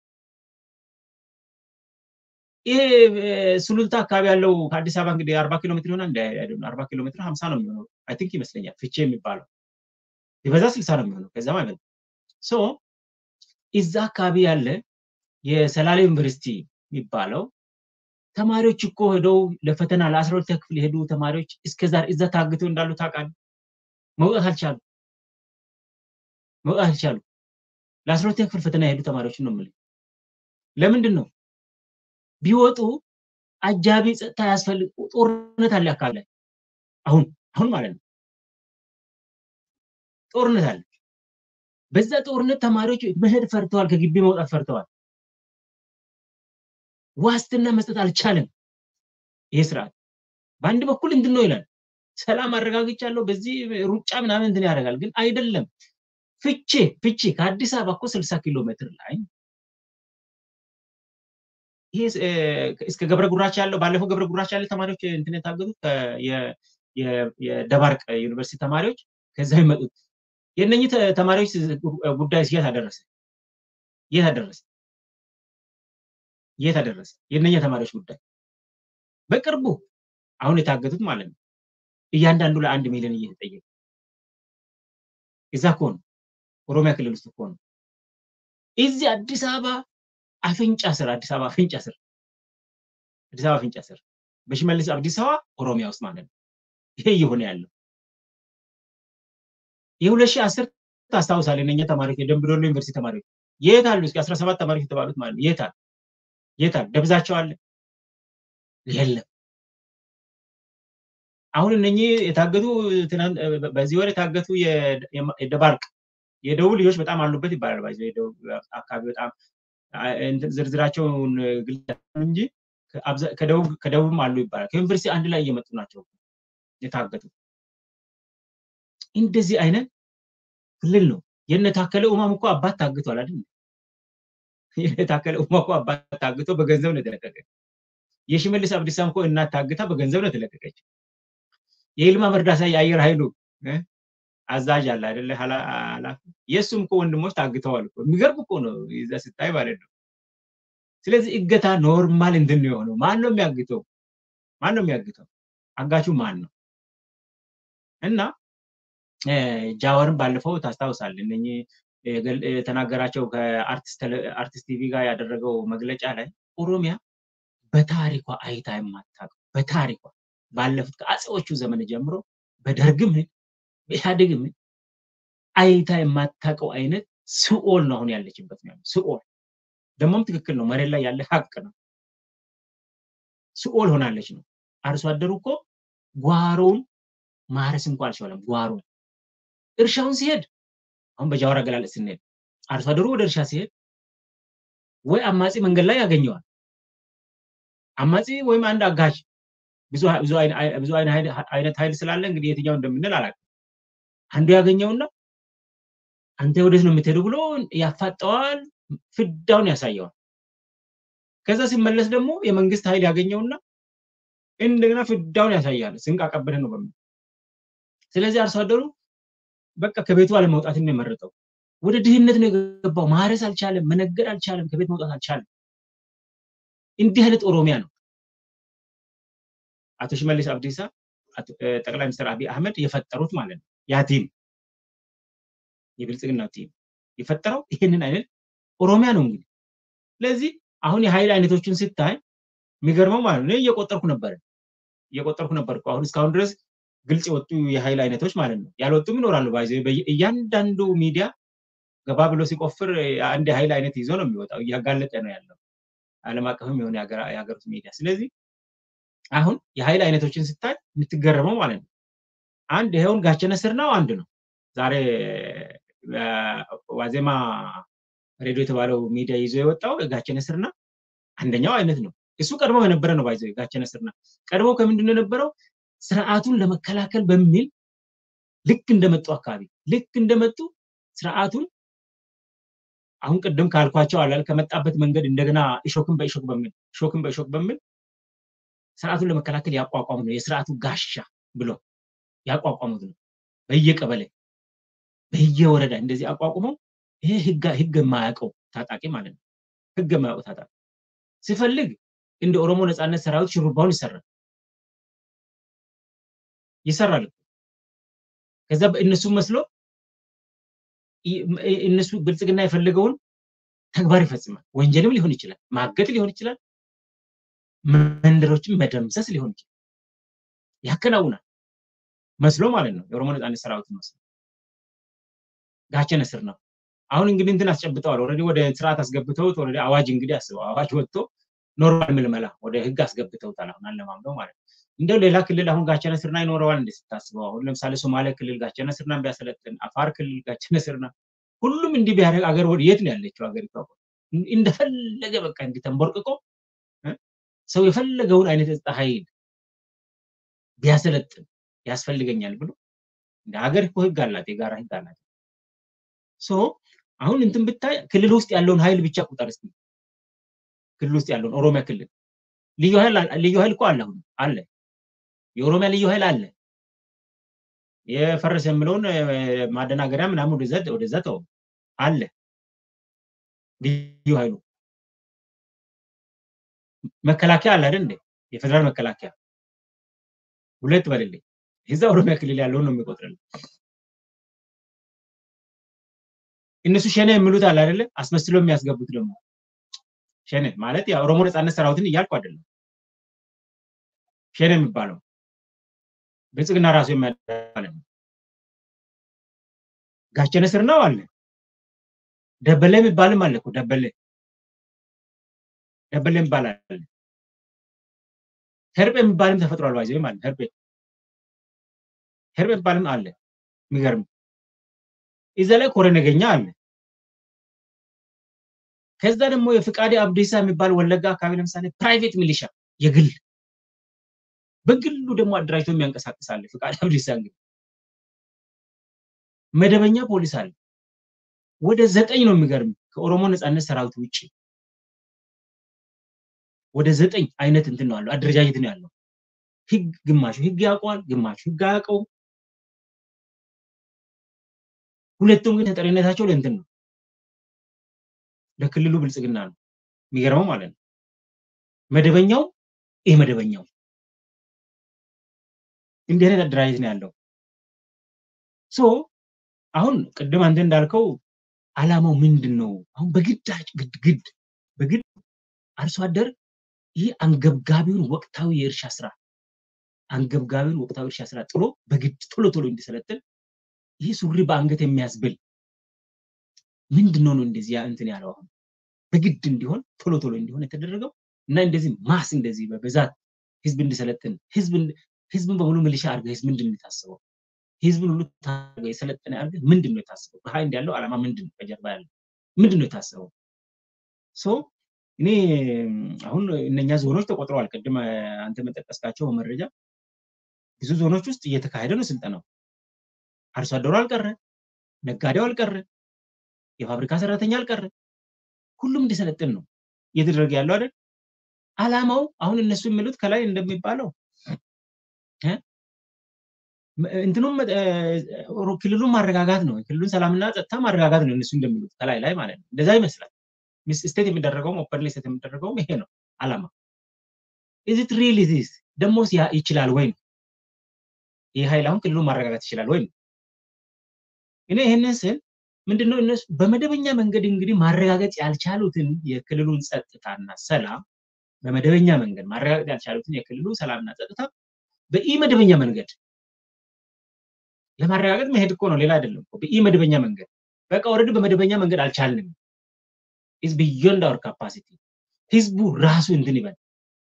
ይሄ ሱሉልታ አካባቢ ያለው ከአዲስ አበባ እንግዲህ አርባ ኪሎ ሜትር ይሆናል አርባ ኪሎ ሜትር ሀምሳ ነው የሚሆነው አይ ቲንክ ይመስለኛል ፍቼ የሚባለው ቢበዛ ስልሳ ነው የሚሆነው ከዛ ማለት ነው ሶ እዛ አካባቢ ያለ የሰላሌ ዩኒቨርሲቲ የሚባለው ተማሪዎች እኮ ሄደው ለፈተና ለአስራ ሁለተኛ ክፍል የሄዱ ተማሪዎች እስከዛሬ እዛ ታግተው እንዳሉ ታውቃለህ። መውጣት አልቻሉ መውጣት አልቻሉ። ለአስራ ሁለተኛ ክፍል ፈተና የሄዱ ተማሪዎችን ነው የምልህ። ለምንድን ነው ቢወጡ አጃቢ ጸጥታ ያስፈልግ ጦርነት አለ አካባቢ ላይ አሁን አሁን ማለት ነው ጦርነት አለ። በዛ ጦርነት ተማሪዎች መሄድ ፈርተዋል፣ ከግቢ መውጣት ፈርተዋል። ዋስትና መስጠት አልቻለም። ይሄ ስርዓት በአንድ በኩል እንትን ነው ይላል፣ ሰላም አረጋግጫለሁ፣ በዚህ ሩጫ ምናምን እንትን ያደርጋል። ግን አይደለም። ፍቼ ፍቼ ከአዲስ አበባ እኮ ስልሳ ኪሎ ሜትር ላይ ይሄ እስከ ገብረ ጉራቻ ያለው ባለፈው ገብረ ጉራቻ ያለ ተማሪዎች እንትን የታገቱት የደባርቅ ዩኒቨርሲቲ ተማሪዎች ከዛ ይመጡት የእነኚህ ተማሪዎች ጉዳይ እስኪያት አደረሰ። የት አደረሰ? የት አደረሰ? የእነኛ ተማሪዎች ጉዳይ በቅርቡ አሁን የታገቱት ማለት ነው እያንዳንዱ ለአንድ ሚሊዮን እየተጠየቀ እዛ እኮ ነው ኦሮሚያ ክልል ውስጥ እኮ ነው። እዚህ አዲስ አበባ አፍንጫ ስር አዲስ አበባ አፍንጫ ስር አዲስ አበባ አፍንጫ ስር በሽመልስ አብዲሳ ኦሮሚያ ውስጥ ማለት ነው ይሄ እየሆነ ያለው የሁለት ሺህ አስር ታስታውሳለህ? እነኛ ተማሪዎች የደምቢ ዶሎ ዩኒቨርሲቲ ተማሪዎች የት አሉ? እስኪ አስራ ሰባት ተማሪዎች የተባሉት ማለት ነው የት አሉ? የት አሉ? ደብዛቸው አለ? የለም። አሁን እነኚህ የታገቱ በዚህ ወር የታገቱ የደባርቅ የደቡብ ልጆች በጣም አሉበት ይባላል። ባይዘ የደቡብ አካባቢ በጣም ዝርዝራቸውን ግልጽ እንጂ ከደቡብም አሉ ይባላል። ከዩኒቨርሲቲ አንድ ላይ እየመጡ ናቸው የታገቱ። እንደዚህ አይነት ክልል ነው። የነ ታከለ ኡማም እኮ አባት ታግቷል አይደል? የነ ታከለ ኡማ እኮ አባት ታግቶ በገንዘብ ነው የተለቀቀ። የሽመልስ አብዲሳም እኮ እናት ታግታ በገንዘብ ነው የተለቀቀችው። የይልማ መርዳሳ የአየር ኃይሉ አዛዥ አለ አይደለ? ኃላፊ የእሱም እኮ ወንድሞች ታግተዋል እኮ። የሚገርም እኮ ነው ይዛ ስታይ ማለት ነው። ስለዚህ እገታ ኖርማል እንትን ነው የሆነው። ማን ነው የሚያግተው? ማን ነው የሚያግተው? አጋቹ ማን ነው? እና ጃዋርን ባለፈው ታስታውሳል እነኚህ የተናገራቸው ከአርቲስት ቲቪ ጋር ያደረገው መግለጫ ላይ ኦሮሚያ በታሪኳ አይታ የማታውቀው በታሪኳ ባለፉት ከአጼዎቹ ዘመን ጀምሮ በደርግም በኢህአዴግም አይታ የማታውቀው አይነት ስኦል ነው አሁን ያለችበት ነው ስኦል ደግሞም ትክክል ነው መሬት ላይ ያለ ሀቅ ነው ስኦል ሆናለች ነው አርሶ አደሩ እኮ ጓሮውን ማረስ እንኳ አልቻለም ጓሮውን እርሻውን ሲሄድ አሁን በጃዋር አገላለጽ ስንሄድ አርሶ አደሩ ወደ እርሻ ሲሄድ ወይ አማጺ መንገድ ላይ ያገኘዋል አማጺ ወይም አንድ አጋዥ ብዙ አይነት ኃይል ስላለ እንግዲህ የትኛው እንደምንል አላውቅም። አንዱ ያገኘውና አንተ ወዴት ነው የምትሄዱ ብሎ ያፋጠዋል፣ ፍዳውን ያሳየዋል። ከዛ ሲመለስ ደግሞ የመንግስት ኃይል ያገኘውና እንደገና ፍዳውን ያሳያል። ስንቅ አቀብለህ ነው በሚል ስለዚህ አርሶ አደሩ በቃ ከቤቱ አለመውጣትን ነው የመረጠው። ወደ ድህነት ነው የገባው። ማረስ አልቻለም፣ መነገድ አልቻለም፣ ከቤት መውጣት አልቻለም። እንዲህ አይነት ኦሮሚያ ነው አቶ ሽመልስ አብዲሳ ጠቅላይ ሚኒስትር አብይ አህመድ የፈጠሩት ማለት ነው። ያ ቲም የብልጽግና ቲም የፈጠረው ይህንን አይነት ኦሮሚያ ነው እንግዲህ። ስለዚህ አሁን የኃይል አይነቶችን ስታይ የሚገርመው ማለት ነው እየቆጠርኩ ነበር እየቆጠርኩ ነበር አሁን እስካሁን ድረስ ግልጽ የወጡ የኃይል አይነቶች ማለት ነው። ያልወጡም ይኖራሉ። ባይዘ እያንዳንዱ ሚዲያ ገባ ብሎ ሲቆፍር አንድ የኃይል አይነት ይዞ ነው የሚወጣው። እያጋለጠ ነው ያለው ዓለም አቀፍም የሆነ የሀገር ውስጥ ሚዲያ። ስለዚህ አሁን የኃይል አይነቶችን ስታይ የምትገረመው ማለት ነው። አንድ ይኸውን ጋቸነ ስር ነው አንድ ነው። ዛሬ ዋዜማ ሬዲዮ የተባለው ሚዲያ ይዞ የወጣው ጋቸነ ስርና አንደኛው አይነት ነው። እሱ ቀድሞ የነበረ ነው። ባይዘ ጋቸነ ስርና ቀድሞ ከምንድን ነው የነበረው? ስርዓቱን ለመከላከል በሚል ልክ እንደመጡ አካባቢ ልክ እንደመጡ ስርዓቱን አሁን ቅድም ካልኳቸው አላል ከመጣበት መንገድ እንደገና እሾክን በእሾክ በሚል እሾክን በእሾክ በሚል ስርዓቱን ለመከላከል ያቋቋሙት ነው። የስርዓቱ ጋሻ ብሎ ያቋቋሙት ነው። በየቀበሌ በየወረዳ እንደዚህ አቋቁመው ይሄ ህግ የማያውቀው ታጣቂ ማለት ነው። ህግ የማያውቀው ታጣቂ ሲፈልግ እንደ ኦሮሞ ነፃነት ሰራዊት ሽሩባውን ይሰራል ይሰራል። ከዛ እነሱ መስሎ እነሱ ብልጽግና የፈለገውን ተግባር ይፈጽማል። ወንጀልም ሊሆን ይችላል፣ ማገት ሊሆን ይችላል፣ መንደሮችን መደምሰስ ሊሆን ይችላል። ያከናውናል መስሎ ማለት ነው። የኦሮሞ ነፃነት ሰራዊት መስሎ ጋቸነ ስር ነው። አሁን እንግዲህ እንትን አስጨብጠዋል። ኦልሬዲ ወደ ስርዓት አስገብተውት ኦልሬዲ አዋጅ እንግዲህ አስበው አዋጅ ወጥቶ ኖርማል ምልመላ ወደ ህግ አስገብተውታል። አሁን አለማምደው ማለት ነው። እንደው ሌላ ክልል አሁን ጋቸነ ስርና ይኖረዋል እንደ ስታስበው አሁን ለምሳሌ ሶማሌ ክልል ጋቸነ ስርና ቢያሰለጥን፣ አፋር ክልል ጋቸነ ስርና ሁሉም እንዲህ ቢያደርግ አገር ወደ የት ነው ያለችው ሀገሪቷ? እንደፈለገ በቃ እንዲህ ተንቦርቅቆ ሰው የፈለገውን አይነት የጸጥታ ኃይል ቢያሰለጥን ያስፈልገኛል ብሎ እንደ ሀገር እኮ ህግ አላት፣ የጋራ ህግ አላት። ሶ አሁን እንትን ብታይ ክልል ውስጥ ያለውን ኃይል ብቻ ቁጠር እስኪ። ክልል ውስጥ ያለውን ኦሮሚያ ክልል ልዩ ኃይል ልዩ ኃይል እኮ አለ አሁን አለ የኦሮሚያ ልዩ ኃይል አለ። የፈረሰ የምለውን ማደናገሪያ ምናምን ወደዛ ወደዛ ተው አለ። ልዩ ኃይሉ መከላከያ አለ አይደል እንዴ? የፌደራል መከላከያ ሁለት በልልኝ። እዛ ኦሮሚያ ክልል ያለውን ነው የሚቆጥርልኝ። እነሱ ሸኔ የሚሉት አለ አይደለ? አስመስሎ የሚያስገቡት ደግሞ ሸኔ ማለት የኦሮሞ ነፃነት ሰራዊትን እያልኩ አይደለም። ሸኔ የሚባለው ብልጽግና ራሱ የሚያደርግ ነው። ጋቸነ ስር ነው አለ። ደበሌ የሚባልም አለ እኮ ደበሌ ደበሌ የሚባል አለ። ሄርጴ የሚባልም ተፈጥሯል። ባይዘ ማለት ሄርጴ ሄርጴ የሚባልም አለ። የሚገርም እዛ ላይ ኮረ ነገኛ አለ። ከዛ ደግሞ የፍቃዴ አብዲሳ የሚባል ወለጋ አካባቢ ለምሳሌ ፕራይቬት ሚሊሻ የግል በግሉ ደግሞ አደራጅቶ የሚያንቀሳቅስ አለ። ፍቃዴ አብዲሳ እንግዲህ መደበኛ ፖሊስ አለ። ወደ ዘጠኝ ነው የሚገርም ከኦሮሞ ነፃነት ሰራዊት ውጭ ወደ ዘጠኝ አይነት እንትን ነው ያለው አደረጃጀት ነው ያለው። ህግ ግማሹ ህግ ያውቀዋል፣ ግማሹ ህግ አያውቀውም። ሁለቱም ግን ተጠሪነታቸው ለእንትን ነው ለክልሉ ብልጽግና ነው። የሚገርመው ማለት ነው። መደበኛው ይህ መደበኛው እንዲህ አይነት አደራጀት ነው ያለው። ሶ አሁን ቅድም አንተ እንዳልከው አላማው ምንድን ነው? አሁን በግዳጅ ግድግድ በግድ አርሶ አደር ይህ አንገብጋቢውን ወቅታዊ የእርሻ ስራ አንገብጋቢውን ወቅታዊ እርሻ ስራ ጥሎ በግድ ቶሎ ቶሎ እንዲሰለጥን ይህ ሱሪ በአንገት የሚያስብል ምንድን ነው ነው እንደዚህ እንትን ያለው አሁን በግድ እንዲሆን ቶሎ ቶሎ እንዲሆን የተደረገው እና እንደዚህ ማስ እንደዚህ በብዛት ህዝብ እንዲሰለጥን ህዝብን በሙሉ ሚሊሻ አድርገህ ህዝብ ምንድን ነው የታስበው? ህዝብን ሁሉ የሰለጠነ አድርገህ ምንድን ነው የታስበው? በሀይንድ ያለው ዓላማ ምንድን ነው? በጀርባ ያለው ምንድን ነው የታስበው? ሶ እኔ አሁን እነኛ ዞኖች ተቆጥረዋል። ቅድም አንተ መጠቀስካቸው መረጃ ብዙ ዞኖች ውስጥ እየተካሄደ ነው ስልጠናው። አርሶ አደሩ አልቀረ፣ ነጋዴው አልቀረ፣ የፋብሪካ ሰራተኛ አልቀረ፣ ሁሉም እንዲሰለጥን ነው እየተደረገ ያለው አይደል? አላማው አሁን እነሱ የሚሉት ከላይ እንደሚባለው እንትኑም ክልሉን ማረጋጋት ነው። ክልሉን ሰላምና ጸጥታ ማረጋጋት ነው እነሱ እንደሚሉት ከላይ ላይ ማለት ነው። እንደዛ ይመስላል። ስቴት የሚደረገውም ኦፐንሊ ስቴት የሚደረገውም ይሄ ነው አላማ። ኢዚት ሪል ዚስ ደግሞ ይችላል ወይ ነው ይህ ኃይል አሁን ክልሉን ማረጋጋት ይችላል ወይ ነው። እኔ ይህንን ስል ምንድነው እነሱ በመደበኛ መንገድ እንግዲህ ማረጋገጥ ያልቻሉትን የክልሉን ጸጥታና ሰላም በመደበኛ መንገድ ማረጋገጥ ያልቻሉትን የክልሉ ሰላምና ጸጥታ በኢ መደበኛ መንገድ ለማረጋገጥ መሄድ እኮ ነው፣ ሌላ አይደለም። በኢ መደበኛ መንገድ በቃ ወረድ በመደበኛ መንገድ አልቻልንም። ኢዝ ቢዮንድ አወር ካፓሲቲ። ህዝቡ ራሱ እንትን ይበል፣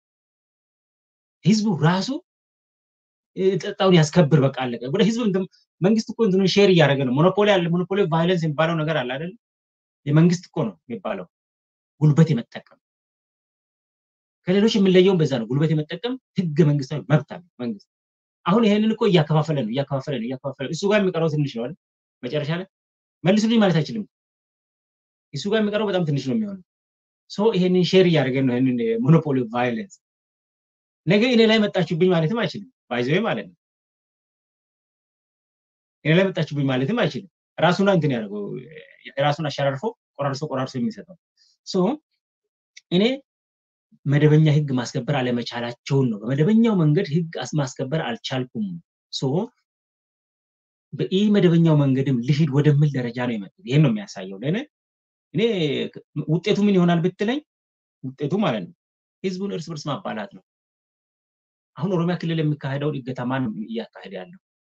ህዝቡ ራሱ ጸጥታውን ያስከብር። በቃ አለቀ። ወደ ህዝብ መንግስት እኮ እንትኑን ሼር እያደረገ ነው። ሞኖፖሊ አለ። ሞኖፖሊ ቫይለንስ የሚባለው ነገር አለ አይደል? የመንግስት እኮ ነው የሚባለው ጉልበት የመጠቀም ከሌሎች የምንለየውን በዛ ነው። ጉልበት የመጠቀም ህገ መንግስታዊ መብት አለ መንግስት። አሁን ይሄንን እኮ እያከፋፈለ ነው እያከፋፈለ ነው እያከፋፈለ እሱ ጋር የሚቀረው ትንሽ ነው አይደል? መጨረሻ ላይ መልሱልኝ ማለት አይችልም። እሱ ጋር የሚቀረው በጣም ትንሽ ነው የሚሆነው። ሶ ይሄንን ሼር እያደረገን ነው ይሄንን ሞኖፖሊ ቫይለንስ። ነገ እኔ ላይ መጣችሁብኝ ማለትም አይችልም። ባይዘዌ ማለት ነው። እኔ ላይ መጣችሁብኝ ማለትም አይችልም። ራሱን እንትን ያደርገው ራሱን አሸራርፎ ቆራርሶ ቆራርሶ የሚሰጠው ሶ እኔ መደበኛ ህግ ማስከበር አለመቻላቸውን ነው። በመደበኛው መንገድ ህግ ማስከበር አልቻልኩም። ሶ በኢ መደበኛው መንገድም ልሂድ ወደምል ደረጃ ነው የመጡት። ይህን ነው የሚያሳየው። ለእኔ እኔ ውጤቱ ምን ይሆናል ብትለኝ ውጤቱ ማለት ነው ህዝቡን እርስ በርስ ማባላት ነው። አሁን ኦሮሚያ ክልል የሚካሄደውን እገታ ማን ነው እያካሄደ ያለው?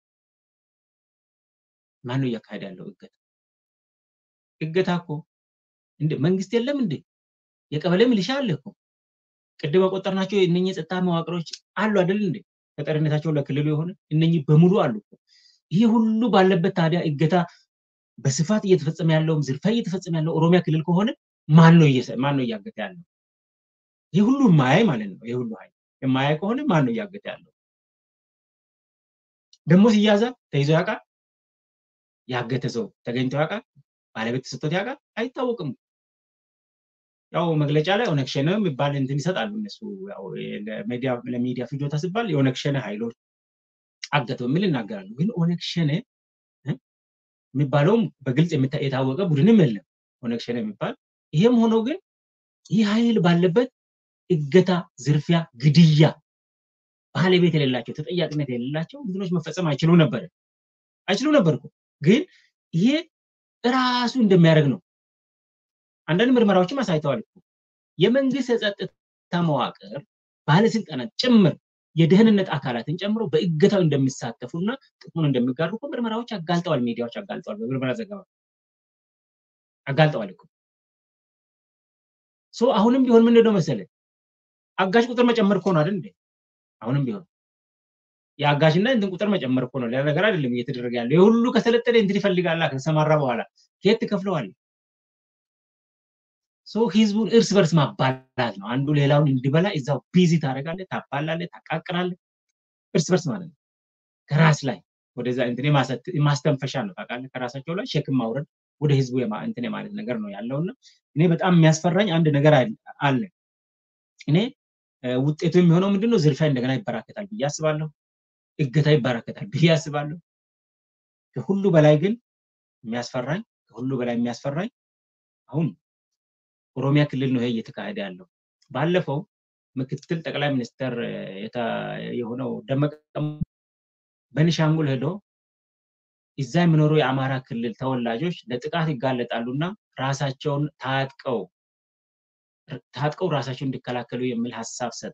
ማን ነው እያካሄደ ያለው እገታ? እገታ እኮ እንደ መንግስት የለም እንዴ? የቀበሌ ሚሊሻ አለ እኮ ቅድም የቆጠርናቸው እነኚህ የጸጥታ መዋቅሮች አሉ አይደል እንዴ? ተጠሪነታቸው ለክልሉ የሆነ እነኚህ በሙሉ አሉ እኮ። ይሄ ሁሉ ባለበት ታዲያ እገታ በስፋት እየተፈጸመ ያለውም ዝርፊያ እየተፈጸመ ያለው ኦሮሚያ ክልል ከሆነ ማን ነው ማን ነው እያገተ ያለው? ይህ ሁሉ የማያይ ማለት ነው። ይህ ሁሉ ኃይል የማያይ ከሆነ ማን ነው እያገተ ያለው? ደግሞ ሲያዛ ተይዞ ያውቃል? ያገተ ሰው ተገኝቶ ያውቃል? ባለቤት ተሰጥቶት ያውቃል? አይታወቅም። ያው መግለጫ ላይ ኦነግ ሸኔ የሚባል እንትን ይሰጣሉ እነሱ ለሚዲያ ፍጆታ ሲባል የኦነግ ሸኔ ኃይሎች አገተው የሚል ይናገራሉ። ግን ኦነግ ሸኔ የሚባለውም በግልጽ የታወቀ ቡድንም የለም። ኦነግ ሸኔ የሚባል ይሄም ሆኖ ግን ይህ ኃይል ባለበት እገታ፣ ዝርፊያ፣ ግድያ ባለቤት የሌላቸው ተጠያቂነት የሌላቸው እንትኖች መፈጸም አይችሉ ነበር አይችሉ ነበር እኮ ግን ይሄ ራሱ እንደሚያደርግ ነው። አንዳንድ ምርመራዎችም አሳይተዋል እኮ የመንግስት የጸጥታ መዋቅር ባለስልጣናት ጭምር የደህንነት አካላትን ጨምሮ በእገታው እንደሚሳተፉና ጥቅሙን እንደሚጋሩ እኮ ምርመራዎች አጋልጠዋል፣ ሚዲያዎች አጋልጠዋል፣ በምርመራ ዘገባ አጋልጠዋል እኮ ሶ አሁንም ቢሆን ምንድነው መሰለ አጋዥ ቁጥር መጨመር እኮ ነው አይደል እንዴ? አሁንም ቢሆን የአጋዥና እንትን ቁጥር መጨመር እኮ ነው፣ ሌላ ነገር አይደለም እየተደረገ ያለው። የሁሉ ከሰለጠነ እንትን ይፈልጋላ ከተሰማራ በኋላ ከየት ትከፍለዋል? ሶ ህዝቡን እርስ በርስ ማባላት ነው። አንዱ ሌላውን እንዲበላ እዛው ቢዚ ታደርጋለህ፣ ታባላለህ፣ ታቃቅራለህ። እርስ በርስ ማለት ነው። ከራስ ላይ ወደዛ እንትን ማስተንፈሻ ነው ታውቃለህ። ከራሳቸው ላይ ሸክም ማውረድ ወደ ህዝቡ እንትን የማለት ነገር ነው ያለውና እኔ በጣም የሚያስፈራኝ አንድ ነገር አለ። እኔ ውጤቱ የሚሆነው ምንድነው? ዝርፊያ እንደገና ይበራከታል ብዬ አስባለሁ። እገታ ይበራከታል ብዬ አስባለሁ። ከሁሉ በላይ ግን የሚያስፈራኝ ከሁሉ በላይ የሚያስፈራኝ አሁን ኦሮሚያ ክልል ነው ይሄ እየተካሄደ ያለው። ባለፈው ምክትል ጠቅላይ ሚኒስትር የሆነው ደመቀ በኒሻንጉል ሄዶ እዛ የሚኖሩ የአማራ ክልል ተወላጆች ለጥቃት ይጋለጣሉና ራሳቸውን ታጥቀው ታጥቀው ራሳቸውን እንዲከላከሉ የሚል ሀሳብ ሰጥ።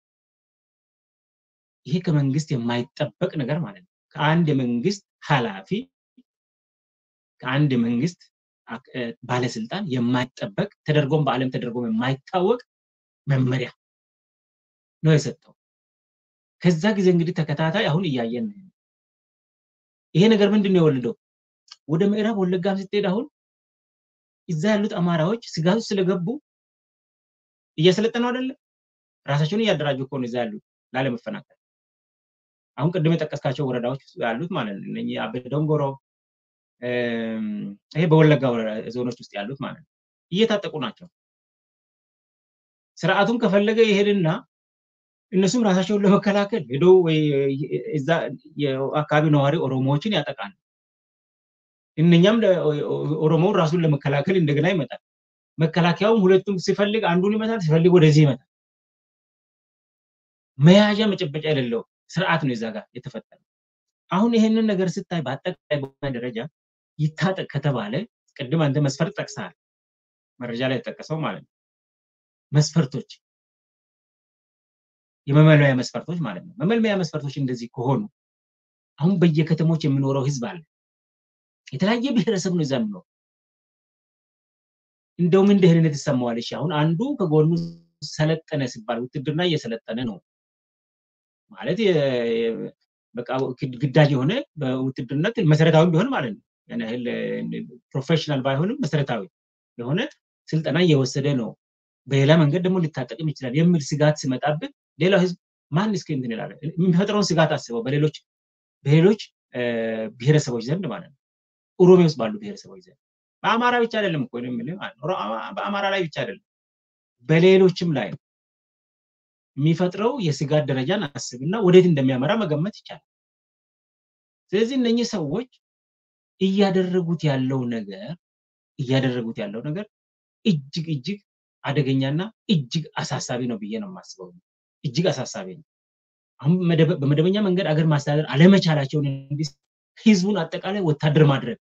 ይሄ ከመንግስት የማይጠበቅ ነገር ማለት ነው። ከአንድ የመንግስት ኃላፊ ከአንድ የመንግስት ባለስልጣን የማይጠበቅ ተደርጎም በዓለም ተደርጎም የማይታወቅ መመሪያ ነው የሰጠው። ከዛ ጊዜ እንግዲህ ተከታታይ አሁን እያየን ነው። ይሄ ነገር ምንድን ነው የወለደው? ወደ ምዕራብ ወለጋም ስትሄድ አሁን እዛ ያሉት አማራዎች ስጋት ውስጥ ስለገቡ እያሰለጠኑ አይደለም፣ ራሳቸውን እያደራጁ እኮ ነው እዛ ያሉት ላለመፈናቀል። አሁን ቅድም የጠቀስካቸው ወረዳዎች ያሉት ማለት ነው እነኚህ አቤ ዶንጎሮ ይሄ በወለጋ ዞኖች ውስጥ ያሉት ማለት ነው እየታጠቁ ናቸው። ስርዓቱም ከፈለገ ይሄድና እነሱም ራሳቸውን ለመከላከል ሄዶ እዛ የአካባቢ ነዋሪ ኦሮሞዎችን ያጠቃል። እነኛም ኦሮሞውን ራሱን ለመከላከል እንደገና ይመጣል። መከላከያውም ሁለቱም ሲፈልግ አንዱን ይመታል፣ ሲፈልግ ወደዚህ ይመታል። መያዣ መጨበጫ የሌለው ስርዓት ነው እዛ ጋር የተፈጠረው። አሁን ይሄንን ነገር ስታይ በአጠቃላይ በሆነ ደረጃ ይታጠቅ ከተባለ ቅድም አንተ መስፈርት ጠቅሰሃል፣ መረጃ ላይ የተጠቀሰው ማለት ነው። መስፈርቶች የመመልመያ መስፈርቶች ማለት ነው። መመልመያ መስፈርቶች እንደዚህ ከሆኑ አሁን በየከተሞች የሚኖረው ህዝብ አለ። የተለያየ ብሔረሰብ ነው እዛ የሚኖረው። እንደው ምን ደህንነት ይሰማዋል? እሺ አሁን አንዱ ከጎኑ ሰለጠነ ሲባል ውትድርና እየሰለጠነ ነው ማለት በቃ ግዳጅ የሆነ በውትድርነት መሰረታዊ ቢሆን ማለት ነው። ያን ያህል ፕሮፌሽናል ባይሆንም መሰረታዊ የሆነ ስልጠና እየወሰደ ነው። በሌላ መንገድ ደግሞ ሊታጠቅም ይችላል የሚል ስጋት ሲመጣብን ሌላው ህዝብ ማን እስኪ እንትን ይላል የሚፈጥረውን ስጋት አስበው በሌሎች በሌሎች ብሔረሰቦች ዘንድ ማለት ነው። ኦሮሚያ ውስጥ ባሉ ብሔረሰቦች ዘንድ በአማራ ብቻ አይደለም እኮ የምልህ ማለት ነው። በአማራ ላይ ብቻ አይደለም በሌሎችም ላይ የሚፈጥረው የስጋት ደረጃን አስብና ወዴት እንደሚያመራ መገመት ይቻላል። ስለዚህ እነኚህ ሰዎች እያደረጉት ያለው ነገር እያደረጉት ያለው ነገር እጅግ እጅግ አደገኛና እጅግ አሳሳቢ ነው ብዬ ነው የማስበው። እጅግ አሳሳቢ ነው። አሁን በመደበኛ መንገድ አገር ማስተዳደር አለመቻላቸውን ህዝቡን አጠቃላይ ወታደር ማድረግ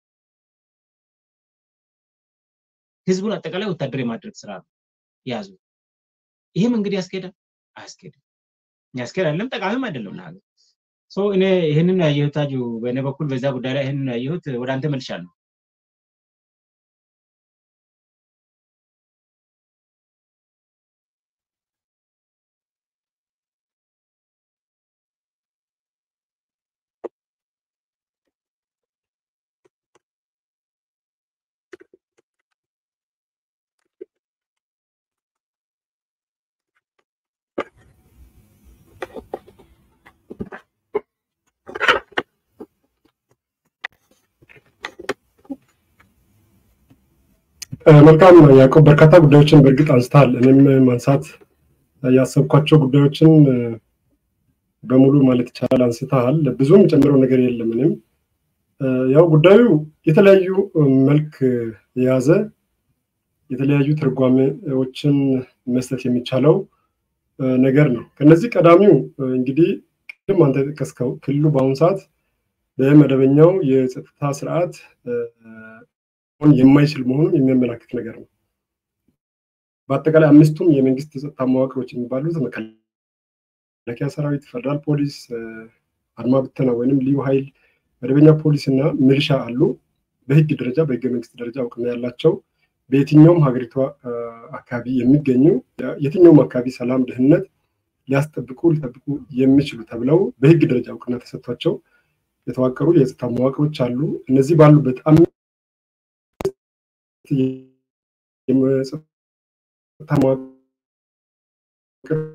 ህዝቡን አጠቃላይ ወታደር የማድረግ ስራ ነው የያዙ። ይህም እንግዲህ ያስኬዳል አያስኬድም። ያስኬድ አይደለም፣ ጠቃሚም አይደለም ለሀገር። እኔ ይህንን ያየሁት ታጁ፣ በእኔ በኩል በዛ ጉዳይ ላይ ይህንን ያየሁት ወደ አንተ መልሻለሁ። መልካም ያዕቆብ፣ በርካታ ጉዳዮችን በእርግጥ አንስተሃል። እኔም ማንሳት ያሰብኳቸው ጉዳዮችን በሙሉ ማለት ይቻላል አንስተሃል። ብዙም ጨምረው ነገር የለም። እኔም ያው ጉዳዩ የተለያዩ መልክ የያዘ የተለያዩ ትርጓሜዎችን መስጠት የሚቻለው ነገር ነው። ከነዚህ ቀዳሚው እንግዲህ ቅድም አንተ የጠቀስከው ክልሉ በአሁኑ ሰዓት በመደበኛው የጸጥታ ስርዓት የማይችል መሆኑን የሚያመላክት ነገር ነው። በአጠቃላይ አምስቱም የመንግስት የጸጥታ መዋቅሮች የሚባሉት መከላከያ ሰራዊት፣ ፌደራል ፖሊስ፣ አድማ ብተና ወይንም ልዩ ኃይል፣ መደበኛ ፖሊስ እና ሚሊሻ አሉ። በህግ ደረጃ በህገ መንግስት ደረጃ እውቅና ያላቸው በየትኛውም ሀገሪቷ አካባቢ የሚገኙ የትኛውም አካባቢ ሰላም፣ ደህንነት ሊያስጠብቁ ሊጠብቁ የሚችሉ ተብለው በህግ ደረጃ እውቅና ተሰጥቷቸው የተዋቀሩ የጸጥታ መዋቅሮች አሉ። እነዚህ ባሉበት የጸጥታ መዋቅር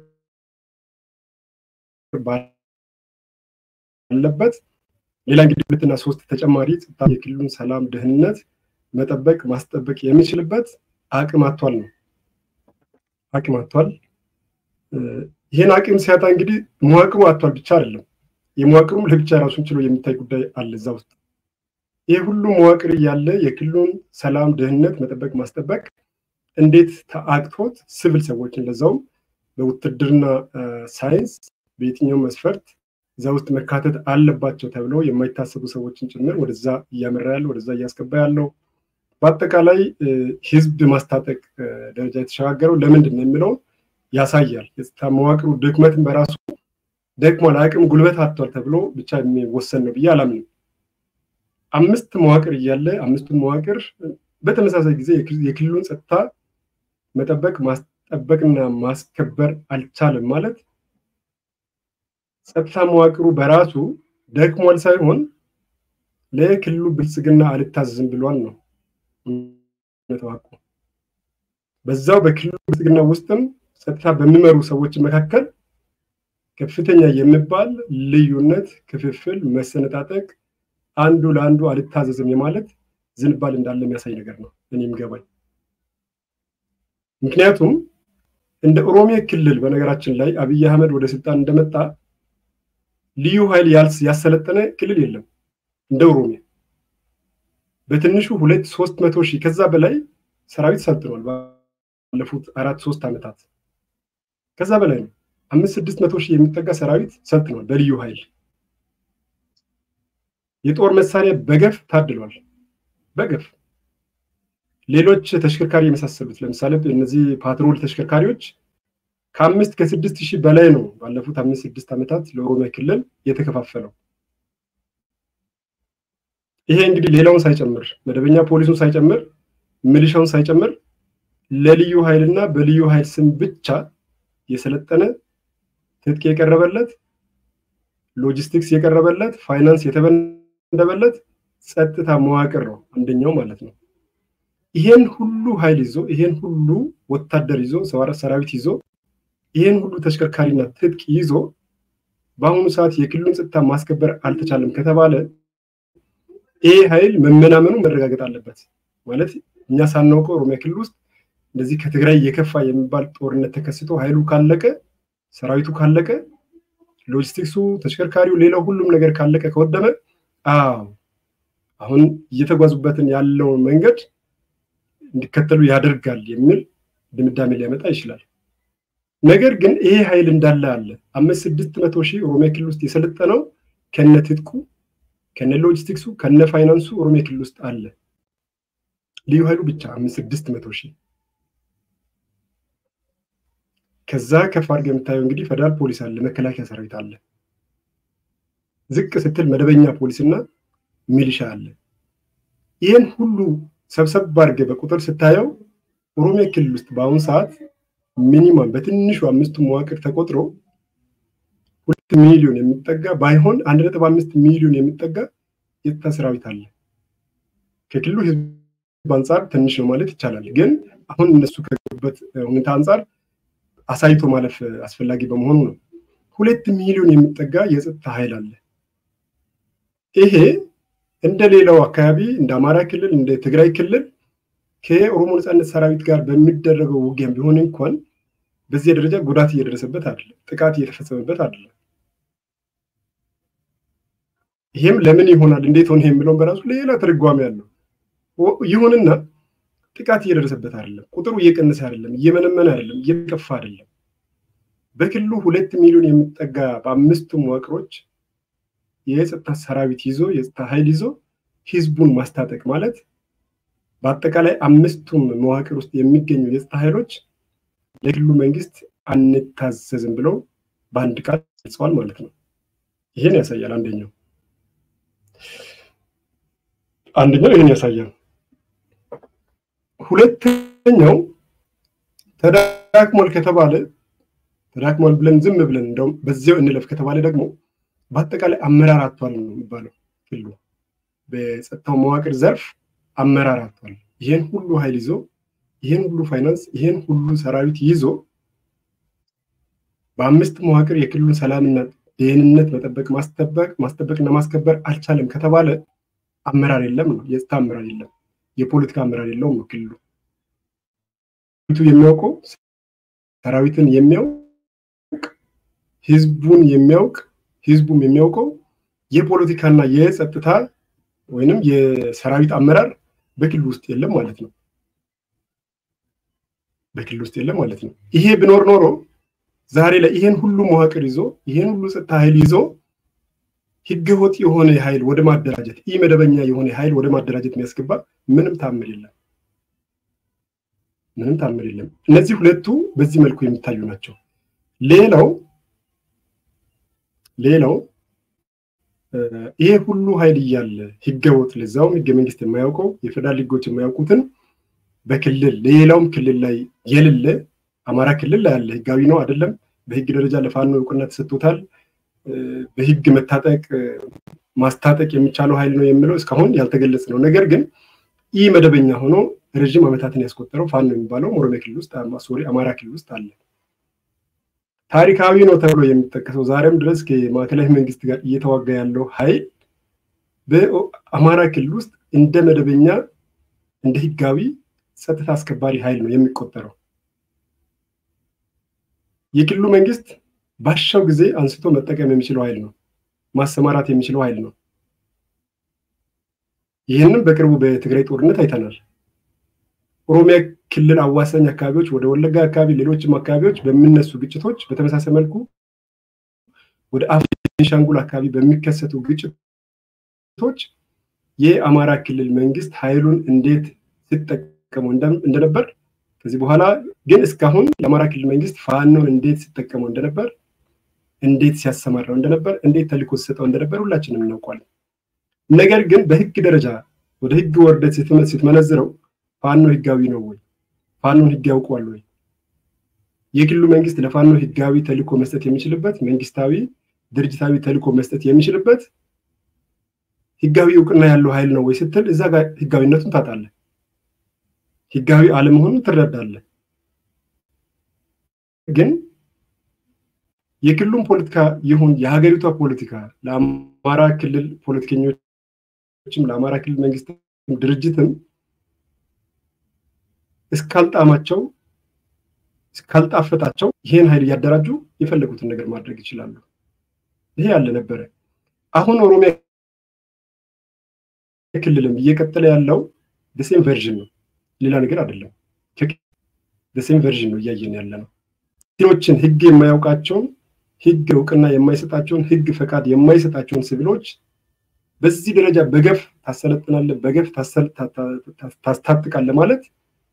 ባለበት ሌላ እንግዲህ ሁለትና ሶስት ተጨማሪ ጸጥታ የክልሉን ሰላም ደህንነት መጠበቅ ማስጠበቅ የሚችልበት አቅም አቷል ነው። አቅም አቷል። ይህን አቅም ሲያጣ እንግዲህ መዋቅሩ አቷል ብቻ አይደለም። የመዋቅሩም ለብቻ ራሱን ችሎ የሚታይ ጉዳይ አለ እዛ ውስጥ። ይህ ሁሉ መዋቅር እያለ የክልሉን ሰላም ደህንነት መጠበቅ ማስጠበቅ እንዴት ተአቅቶት ሲቪል ሰዎችን ለዛውም በውትድርና ሳይንስ በየትኛው መስፈርት እዛ ውስጥ መካተት አለባቸው ተብለው የማይታሰቡ ሰዎችን ጭምር ወደዛ እያመራ ያለው ወደዛ እያስገባ ያለው በአጠቃላይ ህዝብ ማስታጠቅ ደረጃ የተሸጋገረው ለምንድን ነው የሚለው ያሳያል። የጸጥታ መዋቅሩ ድክመትን በራሱ ደክሟል፣ አቅም ጉልበት አጥቷል ተብሎ ብቻ የሚወሰን ነው ብዬ አላምንም። አምስት መዋቅር እያለ አምስቱን መዋቅር በተመሳሳይ ጊዜ የክልሉን ጸጥታ መጠበቅ ማስጠበቅና ማስከበር አልቻለም ማለት ጸጥታ መዋቅሩ በራሱ ደክሟል ሳይሆን ለክልሉ ብልጽግና አልታዘዝም ብሏል ነው ተዋቁ። በዛው በክልሉ ብልጽግና ውስጥም ጸጥታ በሚመሩ ሰዎች መካከል ከፍተኛ የሚባል ልዩነት፣ ክፍፍል፣ መሰነጣጠቅ፣ አንዱ ለአንዱ አልታዘዝም የማለት ዝንባል እንዳለ የሚያሳይ ነገር ነው እኔም ገባኝ። ምክንያቱም እንደ ኦሮሚያ ክልል በነገራችን ላይ አብይ አህመድ ወደ ስልጣን እንደመጣ ልዩ ኃይል ያሰለጠነ ክልል የለም እንደ ኦሮሚያ። በትንሹ ሁለት ሶስት መቶ ሺህ ከዛ በላይ ሰራዊት ሰልጥኗል ባለፉት አራት ሶስት ዓመታት ከዛ በላይ ነው። አምስት ስድስት መቶ ሺህ የሚጠጋ ሰራዊት ሰልጥኗል በልዩ ኃይል። የጦር መሳሪያ በገፍ ታድሏል። በገፍ ሌሎች ተሽከርካሪ የመሳሰሉት ለምሳሌ እነዚህ ፓትሮል ተሽከርካሪዎች ከአምስት ከስድስት ሺህ በላይ ነው ባለፉት አምስት ስድስት ዓመታት ለኦሮሚያ ክልል የተከፋፈለው። ይሄ እንግዲህ ሌላውን ሳይጨምር መደበኛ ፖሊሱን ሳይጨምር ሚሊሻውን ሳይጨምር ለልዩ ኃይልና በልዩ ኃይል ስም ብቻ የሰለጠነ ትጥቅ የቀረበለት ሎጂስቲክስ የቀረበለት ፋይናንስ የተበደበለት ጸጥታ መዋቅር ነው አንደኛው ማለት ነው። ይሄን ሁሉ ኃይል ይዞ ይሄን ሁሉ ወታደር ይዞ ሰራዊት ይዞ ይሄን ሁሉ ተሽከርካሪና ትጥቅ ይዞ በአሁኑ ሰዓት የክልሉን ጸጥታ ማስከበር አልተቻለም ከተባለ ይሄ ኃይል መመናመኑ መረጋገጥ አለበት። ማለት እኛ ሳናውቀው ኦሮሚያ ክልል ውስጥ እንደዚህ ከትግራይ የከፋ የሚባል ጦርነት ተከስቶ ኃይሉ ካለቀ፣ ሰራዊቱ ካለቀ፣ ሎጂስቲክሱ፣ ተሽከርካሪው፣ ሌላው ሁሉም ነገር ካለቀ ከወደመ፣ አዎ አሁን እየተጓዙበትን ያለውን መንገድ እንዲከተሉ ያደርጋል የሚል ድምዳሜ ሊያመጣ ይችላል። ነገር ግን ይሄ ኃይል እንዳለ አለ። አምስት ስድስት መቶ ሺህ ኦሮሚያ ክልል ውስጥ የሰለጠነው ከነ ትጥቁ ከነ ሎጂስቲክሱ ከነ ፋይናንሱ ኦሮሚያ ክልል ውስጥ አለ። ልዩ ኃይሉ ብቻ አምስት ስድስት መቶ ሺህ ከዛ ከፍ አድርገህ የምታየው እንግዲህ ፌደራል ፖሊስ አለ፣ መከላከያ ሰራዊት አለ። ዝቅ ስትል መደበኛ ፖሊስና ሚሊሻ አለ። ይህን ሁሉ ሰብሰብ አድርገህ በቁጥር ስታየው ኦሮሚያ ክልል ውስጥ በአሁኑ ሰዓት ሚኒማም በትንሹ አምስቱ መዋቅር ተቆጥሮ ሁለት ሚሊዮን የሚጠጋ ባይሆን አንድ ነጥብ አምስት ሚሊዮን የሚጠጋ የጸጥታ ሰራዊት አለ። ከክልሉ ህዝብ አንጻር ትንሽ ነው ማለት ይቻላል። ግን አሁን እነሱ ከገቡበት ሁኔታ አንጻር አሳይቶ ማለፍ አስፈላጊ በመሆኑ ነው። ሁለት ሚሊዮን የሚጠጋ የጸጥታ ኃይል አለ። ይሄ እንደ ሌላው አካባቢ እንደ አማራ ክልል እንደ ትግራይ ክልል ከኦሮሞ ነፃነት ሰራዊት ጋር በሚደረገው ውጊያም ቢሆን እንኳን በዚህ ደረጃ ጉዳት እየደረሰበት አይደለም፣ ጥቃት እየተፈጸመበት አይደለም። ይሄም ለምን ይሆናል እንዴት ሆነ የሚለውን በራሱ ሌላ ትርጓሜ ያለው ይሁንና ጥቃት እየደረሰበት አይደለም። ቁጥሩ እየቀነሰ አይደለም፣ እየመነመነ አይደለም፣ እየከፋ አይደለም። በክልሉ ሁለት ሚሊዮን የሚጠጋ በአምስቱ መዋቅሮች የጸጥታ ሰራዊት ይዞ የጸጥታ ኃይል ይዞ ህዝቡን ማስታጠቅ ማለት በአጠቃላይ አምስቱም መዋቅር ውስጥ የሚገኙ የጸጥታ ኃይሎች ለክልሉ መንግስት አንታዘዝም ብለው በአንድ ቃል ገልጸዋል ማለት ነው። ይሄን ያሳያል። አንደኛው አንደኛው ይህን ያሳያል። ሁለተኛው ተዳክሟል ከተባለ ተዳክሟል ብለን ዝም ብለን እንደውም በዚያው እንለፍ ከተባለ ደግሞ በአጠቃላይ አመራር አጥቷል ነው የሚባለው። ክልሉ በጸጥታው መዋቅር ዘርፍ አመራር አጥቷል። ይህን ሁሉ ኃይል ይዞ ይህን ሁሉ ፋይናንስ ይህን ሁሉ ሰራዊት ይዞ በአምስት መዋቅር የክልሉን ሰላምና ደህንነት መጠበቅ ማስጠበቅ ማስጠበቅና ማስከበር አልቻለም ከተባለ አመራር የለም ነው። የጸጥታ አመራር የለም፣ የፖለቲካ አመራር የለውም ነው ክልሉ የሚያውቀው ሰራዊትን የሚያውቅ ህዝቡን የሚያውቅ ህዝቡም የሚያውቀው የፖለቲካና የጸጥታ ወይንም የሰራዊት አመራር በክልል ውስጥ የለም ማለት ነው። በክልል ውስጥ የለም ማለት ነው። ይሄ ቢኖር ኖሮ ዛሬ ላይ ይሄን ሁሉ መዋቅር ይዞ ይሄን ሁሉ ጸጥታ ኃይል ይዞ ህገወጥ የሆነ ኃይል ወደ ማደራጀት ኢ መደበኛ የሆነ ኃይል ወደ ማደራጀት የሚያስገባ ምንም ታምር የለም። ምንም ታምር የለም። እነዚህ ሁለቱ በዚህ መልኩ የሚታዩ ናቸው። ሌላው ሌላው ይሄ ሁሉ ኃይል እያለ ህገወጥ ለዛውም ህገ መንግስት የማያውቀው የፌደራል ህጎች የማያውቁትን በክልል ሌላውም ክልል ላይ የሌለ አማራ ክልል ላይ ያለ ህጋዊ ነው አይደለም፣ በህግ ደረጃ ለፋኖ እውቅና ተሰጥቶታል፣ በህግ መታጠቅ ማስታጠቅ የሚቻለው ኃይል ነው የሚለው እስካሁን ያልተገለጸ ነው። ነገር ግን ይህ መደበኛ ሆኖ ረዥም ዓመታትን ያስቆጠረው ፋኖ የሚባለው ኦሮሚያ ክልል ውስጥ ሶሪ አማራ ክልል ውስጥ አለ። ታሪካዊ ነው ተብሎ የሚጠቀሰው ዛሬም ድረስ ከማዕከላዊ መንግስት ጋር እየተዋጋ ያለው ኃይል በአማራ ክልል ውስጥ እንደ መደበኛ እንደ ህጋዊ ጸጥታ አስከባሪ ኃይል ነው የሚቆጠረው። የክልሉ መንግስት ባሻው ጊዜ አንስቶ መጠቀም የሚችለው ኃይል ነው፣ ማሰማራት የሚችለው ኃይል ነው። ይህንም በቅርቡ በትግራይ ጦርነት አይተናል። ኦሮሚያ ክልል አዋሳኝ አካባቢዎች ወደ ወለጋ አካባቢ፣ ሌሎችም አካባቢዎች በሚነሱ ግጭቶች በተመሳሳይ መልኩ ወደ ቤኒሻንጉል አካባቢ በሚከሰቱ ግጭቶች የአማራ ክልል መንግስት ኃይሉን እንዴት ሲጠቀሙ እንደነበር ከዚህ በኋላ ግን እስካሁን የአማራ ክልል መንግስት ፋኖን እንዴት ሲጠቀመው እንደነበር እንዴት ሲያሰማራው እንደነበር እንዴት ተልእኮ ሲሰጠው እንደነበር ሁላችንም እናውቋለን። ነገር ግን በህግ ደረጃ ወደ ህግ ወርደት ስትመነዝረው ፋኖ ህጋዊ ነው ወይ? ፋኖን ህግ ያውቀዋል ወይ? የክልሉ መንግስት ለፋኖ ህጋዊ ተልእኮ መስጠት የሚችልበት መንግስታዊ ድርጅታዊ ተልእኮ መስጠት የሚችልበት ህጋዊ እውቅና ያለው ኃይል ነው ወይ ስትል እዛ ጋር ህጋዊነቱን ታጣለህ። ህጋዊ አለመሆኑን ትረዳለህ። ግን የክልሉን ፖለቲካ ይሁን የሀገሪቷ ፖለቲካ ለአማራ ክልል ፖለቲከኞችም ለአማራ ክልል መንግስት ድርጅትም እስካልጣማቸው እስካልጣፈጣቸው ይሄን ኃይል እያደራጁ የፈለጉትን ነገር ማድረግ ይችላሉ። ይሄ ያለ ነበረ። አሁን ኦሮሚያ ክልልም እየቀጠለ ያለው ደሴም ቨርዥን ነው፣ ሌላ ነገር አይደለም። ደሴም ቨርዥን ነው እያየን ያለ ነው። ሲቪሎችን ህግ የማያውቃቸውን ህግ እውቅና የማይሰጣቸውን ህግ ፈቃድ የማይሰጣቸውን ሲቪሎች በዚህ ደረጃ በገፍ ታሰለጥናለህ፣ በገፍ ታስታጥቃለህ ማለት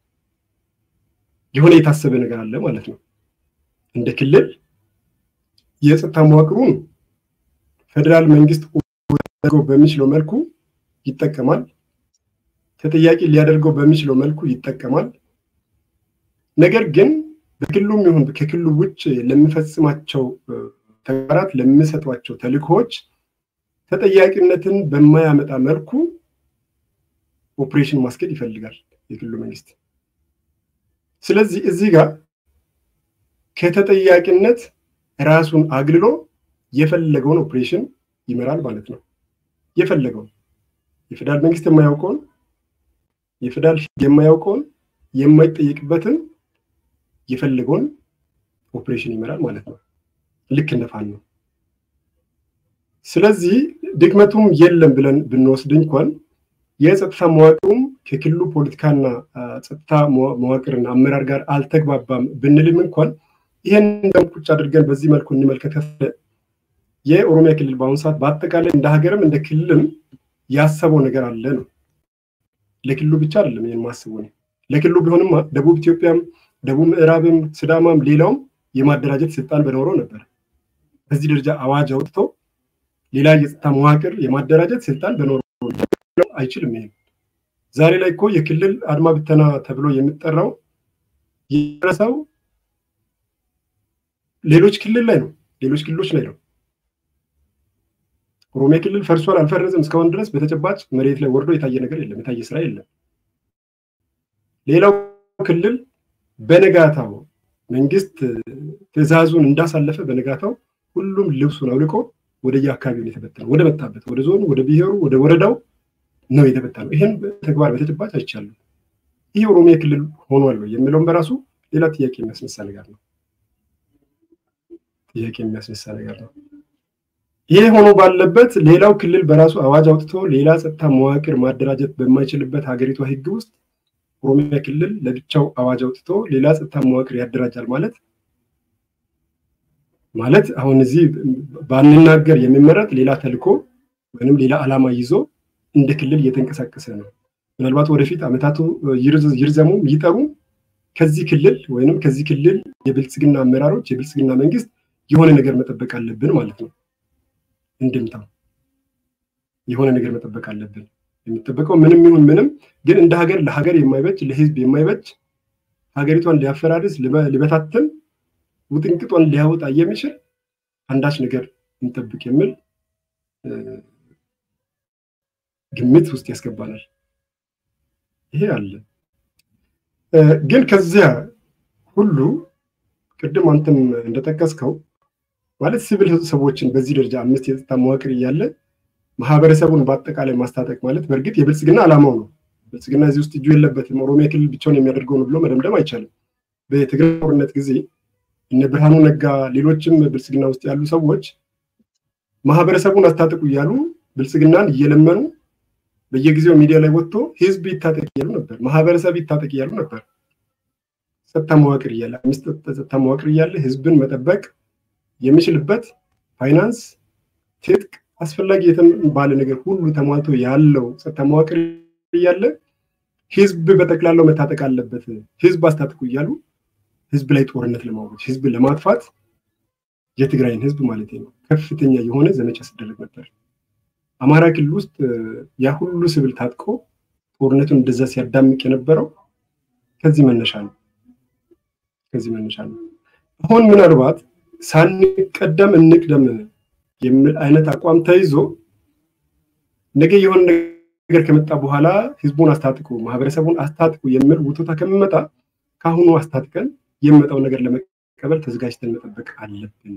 የሆነ የታሰበ ነገር አለ ማለት ነው። እንደ ክልል የጸጥታ መዋቅሩን ፌዴራል መንግስት በሚችለው መልኩ ይጠቀማል። ተጠያቂ ሊያደርገው በሚችለው መልኩ ይጠቀማል። ነገር ግን በክልሉም ይሁን ከክልሉ ውጭ ለሚፈጽማቸው ተግባራት ለሚሰጧቸው ተልእኮዎች ተጠያቂነትን በማያመጣ መልኩ ኦፕሬሽን ማስኬድ ይፈልጋል የክልሉ መንግስት። ስለዚህ እዚህ ጋር ከተጠያቂነት ራሱን አግልሎ የፈለገውን ኦፕሬሽን ይመራል ማለት ነው። የፈለገውን የፌዴራል መንግስት የማያውቀውን የፌዴራል የማያውቀውን የማይጠየቅበትን የፈለገውን ኦፕሬሽን ይመራል ማለት ነው። ልክ እንደ ፋኖ ነው። ስለዚህ ድክመቱም የለም ብለን ብንወስድ እንኳን የጸጥታ መዋቅሩም ከክልሉ ፖለቲካና ጸጥታ መዋቅርና አመራር ጋር አልተግባባም ብንልም እንኳን ይህን ቁጭ አድርገን በዚህ መልኩ እንመልከት የኦሮሚያ ክልል በአሁኑ ሰዓት በአጠቃላይ እንደ ሀገርም እንደ ክልልም ያሰበው ነገር አለ ነው። ለክልሉ ብቻ አይደለም ይህን ማስቡ ነው። ለክልሉ ቢሆንማ ደቡብ ኢትዮጵያም፣ ደቡብ ምዕራብም፣ ስዳማም ሌላውም የማደራጀት ስልጣን በኖረው ነበር። በዚህ ደረጃ አዋጅ አውጥቶ ሌላ የጸጥታ መዋቅር የማደራጀት ስልጣን በኖረው አይችልም። ይሄን ዛሬ ላይ እኮ የክልል አድማ ብተና ተብሎ የሚጠራው የደረሰው ሌሎች ክልል ላይ ነው፣ ሌሎች ክልሎች ላይ ነው። ኦሮሚያ ክልል ፈርሷል አልፈረሰም እስካሁን ድረስ በተጨባጭ መሬት ላይ ወርዶ የታየ ነገር የለም፣ የታየ ስራ የለም። ሌላው ክልል በነጋታው መንግስት ትዕዛዙን እንዳሳለፈ በነጋታው ሁሉም ልብሱን አውልቆ ወደየ አካባቢውን የተበተነው ወደ መጣበት ወደ ዞኑ፣ ወደ ብሔሩ፣ ወደ ወረዳው ነው የተበተነው። ይህን ተግባር በተጨባጭ አይቻለሁ። ይህ ኦሮሚያ ክልል ሆኗል የሚለውም በራሱ ሌላ ጥያቄ የሚያስነሳ ነገር ነው። ጥያቄ የሚያስነሳ ነገር ነው። ይህ ሆኖ ባለበት ሌላው ክልል በራሱ አዋጅ አውጥቶ ሌላ ጸጥታ መዋቅር ማደራጀት በማይችልበት ሀገሪቷ ሕግ ውስጥ ኦሮሚያ ክልል ለብቻው አዋጅ አውጥቶ ሌላ ጸጥታ መዋቅር ያደራጃል ማለት ማለት አሁን እዚህ ባንናገር የሚመረጥ ሌላ ተልኮ ወይም ሌላ ዓላማ ይዞ እንደ ክልል እየተንቀሳቀሰ ነው። ምናልባት ወደፊት ዓመታቱ ይርዘሙ ይጠሩ ከዚህ ክልል ወይም ከዚህ ክልል የብልጽግና አመራሮች የብልጽግና መንግስት የሆነ ነገር መጠበቅ አለብን ማለት ነው። እንድምታው የሆነ ነገር መጠበቅ አለብን። የሚጠበቀው ምንም ይሁን ምንም ግን እንደ ሀገር ለሀገር የማይበጅ ለህዝብ የማይበጅ ሀገሪቷን ሊያፈራርስ ሊበታትን ውጥንቅጧን ሊያወጣ የሚችል አንዳች ነገር እንጠብቅ የሚል ግምት ውስጥ ያስገባናል። ይሄ አለ። ግን ከዚያ ሁሉ ቅድም አንተም እንደጠቀስከው ማለት ሲቪል ሰዎችን በዚህ ደረጃ አምስት የጸጥታ መዋቅር እያለ ማህበረሰቡን በአጠቃላይ ማስታጠቅ ማለት በእርግጥ የብልጽግና ዓላማው ነው። ብልጽግና እዚህ ውስጥ እጁ የለበትም፣ ኦሮሚያ ክልል ብቻውን የሚያደርገው ነው ብሎ መደምደም አይቻልም። በትግራይ ጦርነት ጊዜ እነ ብርሃኑ ነጋ፣ ሌሎችም ብልጽግና ውስጥ ያሉ ሰዎች ማህበረሰቡን አስታጥቁ እያሉ ብልጽግናን እየለመኑ በየጊዜው ሚዲያ ላይ ወጥቶ ህዝብ ይታጠቅ እያሉ ነበር፣ ማህበረሰብ ይታጠቅ እያሉ ነበር። ጸጥታ መዋቅር እያለ አምስት ጸጥታ መዋቅር እያለ ህዝብን መጠበቅ የሚችልበት ፋይናንስ፣ ትጥቅ፣ አስፈላጊ የተባለ ነገር ሁሉ ተሟልቶ ያለው ጸጥታ መዋቅር እያለ ህዝብ በጠቅላላው መታጠቅ አለበት፣ ህዝብ አስታጥቁ እያሉ ህዝብ ላይ ጦርነት ለማውረድ ህዝብ ለማጥፋት የትግራይን ህዝብ ማለት ነው ከፍተኛ የሆነ ዘመቻ ሲደረግ ነበር። አማራ ክልል ውስጥ ያ ሁሉ ስብል ታጥቆ ጦርነቱን እንደዛ ሲያዳምቅ የነበረው ከዚህ መነሻ ነው። ከዚህ መነሻ ነው። አሁን ምናልባት ሳንቀደም እንቅደም የሚል አይነት አቋም ተይዞ ነገ የሆነ ነገር ከመጣ በኋላ ህዝቡን አስታጥቁ፣ ማህበረሰቡን አስታጥቁ የሚል ውቶታ ከሚመጣ ከአሁኑ አስታጥቀን የሚመጣው ነገር ለመቀበል ተዘጋጅተን መጠበቅ አለብን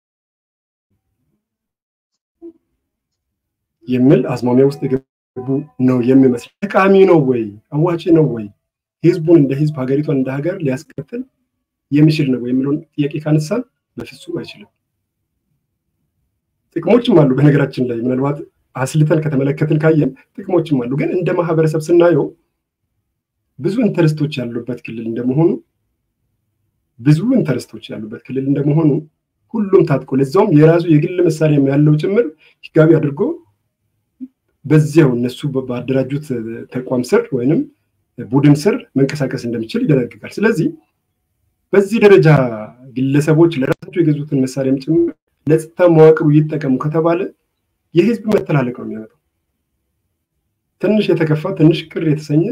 የሚል አዝማሚያ ውስጥ የገቡ ነው የሚመስል። ጠቃሚ ነው ወይ አዋጭ ነው ወይ ህዝቡን እንደ ህዝብ ሀገሪቷን እንደ ሀገር ሊያስቀጥል የሚችል ነው የሚለውን ጥያቄ ካነሳን በፍጹም አይችልም። ጥቅሞችም አሉ። በነገራችን ላይ ምናልባት አስልተን ከተመለከትን ካየን ጥቅሞችም አሉ። ግን እንደ ማህበረሰብ ስናየው ብዙ ኢንተረስቶች ያሉበት ክልል እንደመሆኑ ብዙ ኢንተረስቶች ያሉበት ክልል እንደመሆኑ ሁሉም ታጥቆ ለዛውም የራሱ የግል መሳሪያም ያለው ጭምር ህጋዊ አድርጎ በዚያው እነሱ ባደራጁት ተቋም ስር ወይንም ቡድን ስር መንቀሳቀስ እንደሚችል ይደነግጋል። ስለዚህ በዚህ ደረጃ ግለሰቦች ለራሳቸው የገዙትን መሳሪያም ጭምር ለጸጥታ መዋቅሩ ይጠቀሙ ከተባለ የህዝብ መተላለቅ ነው የሚያመጣው። ትንሽ የተከፋ ትንሽ ቅር የተሰኘ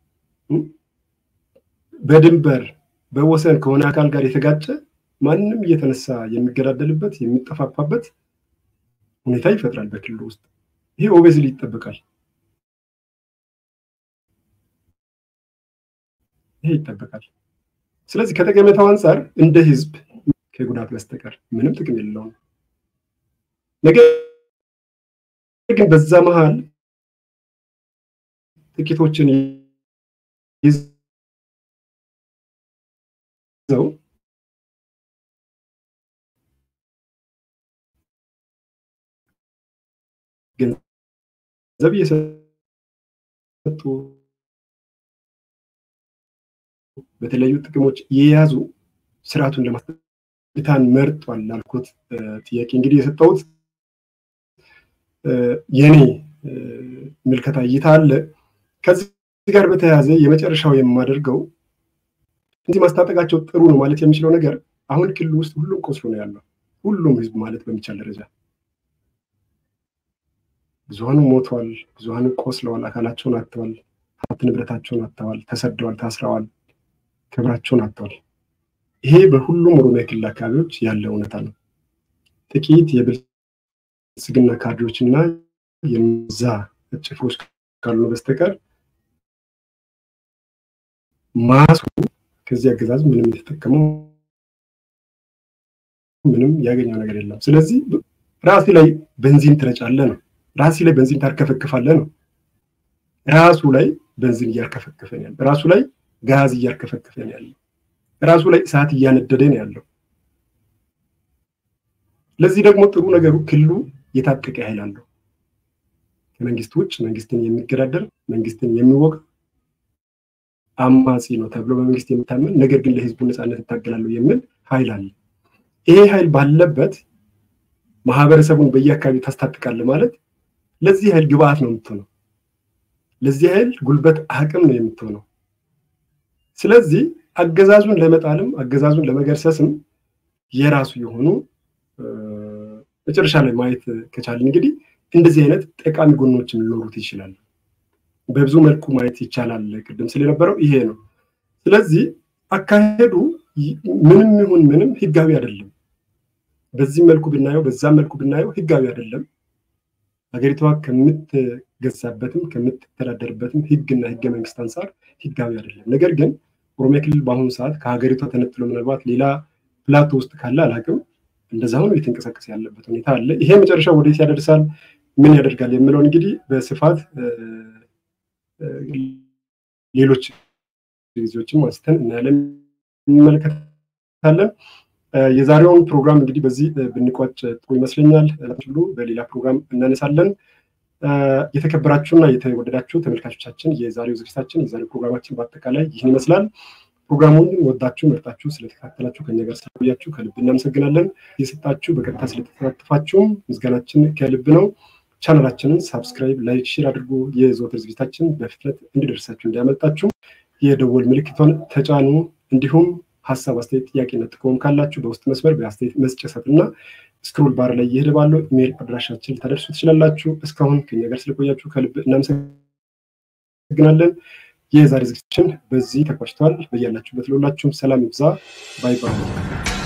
በድንበር በወሰን ከሆነ አካል ጋር የተጋጨ ማንም እየተነሳ የሚገዳደልበት የሚጠፋፋበት ሁኔታ ይፈጥራል በክልሉ ውስጥ። ይሄ ኦቤዝሊ ይጠበቃል። ይሄ ይጠበቃል። ስለዚህ ከጠቀሜታው አንጻር እንደ ህዝብ ከጉዳት በስተቀር ምንም ጥቅም የሌለውም። ነገር ግን በዛ መሀል ጥቂቶችን ይዘው ገንዘብ እየመጡ በተለያዩ ጥቅሞች የያዙ ስርዓቱን ለማስታን መርጧል ላልኩት ጥያቄ እንግዲህ የሰጠሁት የኔ ምልከታ እይታ አለ። ከዚህ ጋር በተያያዘ የመጨረሻው የማደርገው እዚህ ማስታጠቃቸው ጥሩ ነው ማለት የሚችለው ነገር አሁን ክልል ውስጥ ሁሉም ቆስሎ ነው ያለው። ሁሉም ህዝብ ማለት በሚቻል ደረጃ ብዙሀኑ ሞተዋል፣ ብዙሀኑ ቆስለዋል፣ አካላቸውን አጥተዋል፣ ሀብት ንብረታቸውን አጥተዋል፣ ተሰደዋል፣ ታስረዋል፣ ክብራቸውን አጥተዋል። ይሄ በሁሉም ኦሮሚያ ክልል አካባቢዎች ያለ እውነታ ነው። ጥቂት የብልጽግና ካድሬዎች እና የዛ ጭፍሮች ካሉ በስተቀር ማሱ ከዚህ አገዛዝ ምንም የተጠቀመው ምንም ያገኘው ነገር የለም። ስለዚህ ራሱ ላይ ቤንዚን ትረጫለህ ነው። ራሲ ላይ ቤንዚን ታርከፈክፋለህ ነው። ራሱ ላይ ቤንዚን እያርከፈከፈን ያለ ራሱ ላይ ጋዝ እያርከፈከፈን ያለ ራሱ ላይ እሳት እያነደደ ነው ያለው። ለዚህ ደግሞ ጥሩ ነገሩ ክልሉ የታጠቀ ኃይል አለው። ከመንግስት ውጭ መንግስትን የሚገዳደር መንግስትን የሚወጋ አማጺ ነው ተብሎ በመንግስት የሚታመን ነገር ግን ለህዝቡ ነፃነት እታገላለሁ የሚል ኃይል አለ። ይሄ ኃይል ባለበት ማህበረሰቡን በየአካባቢው ታስታጥቃለህ ማለት ለዚህ ኃይል ግብአት ነው የምትሆነው። ለዚህ ኃይል ጉልበት አቅም ነው የምትሆነው። ስለዚህ አገዛዙን ለመጣልም አገዛዙን ለመገርሰስም የራሱ የሆኑ መጨረሻ ላይ ማየት ከቻልን እንግዲህ እንደዚህ አይነት ጠቃሚ ጎኖችም ሊኖሩት ይችላሉ። በብዙ መልኩ ማየት ይቻላል። ቅድም ስለነበረው ይሄ ነው። ስለዚህ አካሄዱ ምንም ይሁን ምንም ህጋዊ አይደለም። በዚህ መልኩ ብናየው በዛም መልኩ ብናየው ህጋዊ አይደለም። ሀገሪቷ ከምትገዛበትም ከምትተዳደርበትም ህግና ህገ መንግስት አንጻር ህጋዊ አይደለም። ነገር ግን ኦሮሚያ ክልል በአሁኑ ሰዓት ከሀገሪቷ ተነጥሎ ምናልባት ሌላ ፕላቶ ውስጥ ካለ አላቅም እንደዛ ሆኖ እየተንቀሳቀሰ ያለበት ሁኔታ አለ። ይሄ መጨረሻ ወዴት ያደርሳል፣ ምን ያደርጋል የሚለውን እንግዲህ በስፋት ሌሎች ጊዜዎችም አንስተን እናያለን፣ እንመለከታለን። የዛሬውን ፕሮግራም እንግዲህ በዚህ ብንቋጭ ጥሩ ይመስለኛል። ሁሉ በሌላ ፕሮግራም እናነሳለን። የተከበራችሁና የተወደዳችሁ ተመልካቾቻችን የዛሬው ዝግጅታችን የዛሬው ፕሮግራማችን በአጠቃላይ ይህን ይመስላል። ፕሮግራሙን ወዳችሁ መርጣችሁ ስለተከታተላችሁ ከኛ ጋር ስለቆያችሁ ከልብ እናመሰግናለን። የሰጣችሁ በቀጥታ ስለተሳተፋችሁም ምስጋናችን ከልብ ነው። ቻናላችንን ሳብስክራይብ፣ ላይክ፣ ሼር አድርጉ። የዘወትር ዝግጅታችን በፍጥነት እንዲደርሳችሁ እንዲያመልጣችሁ የደወል ምልክቷን ተጫኑ። እንዲሁም ሀሳብ፣ አስተያየት፣ ጥያቄና ጥቆም ካላችሁ በውስጥ መስመር በአስተያየት መስጫ ሰጥና ስክሮል ባር ላይ እየሄደ ባለው ኢሜይል አድራሻችን ልታደርሱ ትችላላችሁ። እስካሁን ከኛ ጋር ስለቆያችሁ ከልብ እናመሰግናለን። የዛሬ ዝግጅታችን በዚህ ተቋጭቷል። በያላችሁበት ለሁላችሁም ሰላም ይብዛ። ባይ ባይ።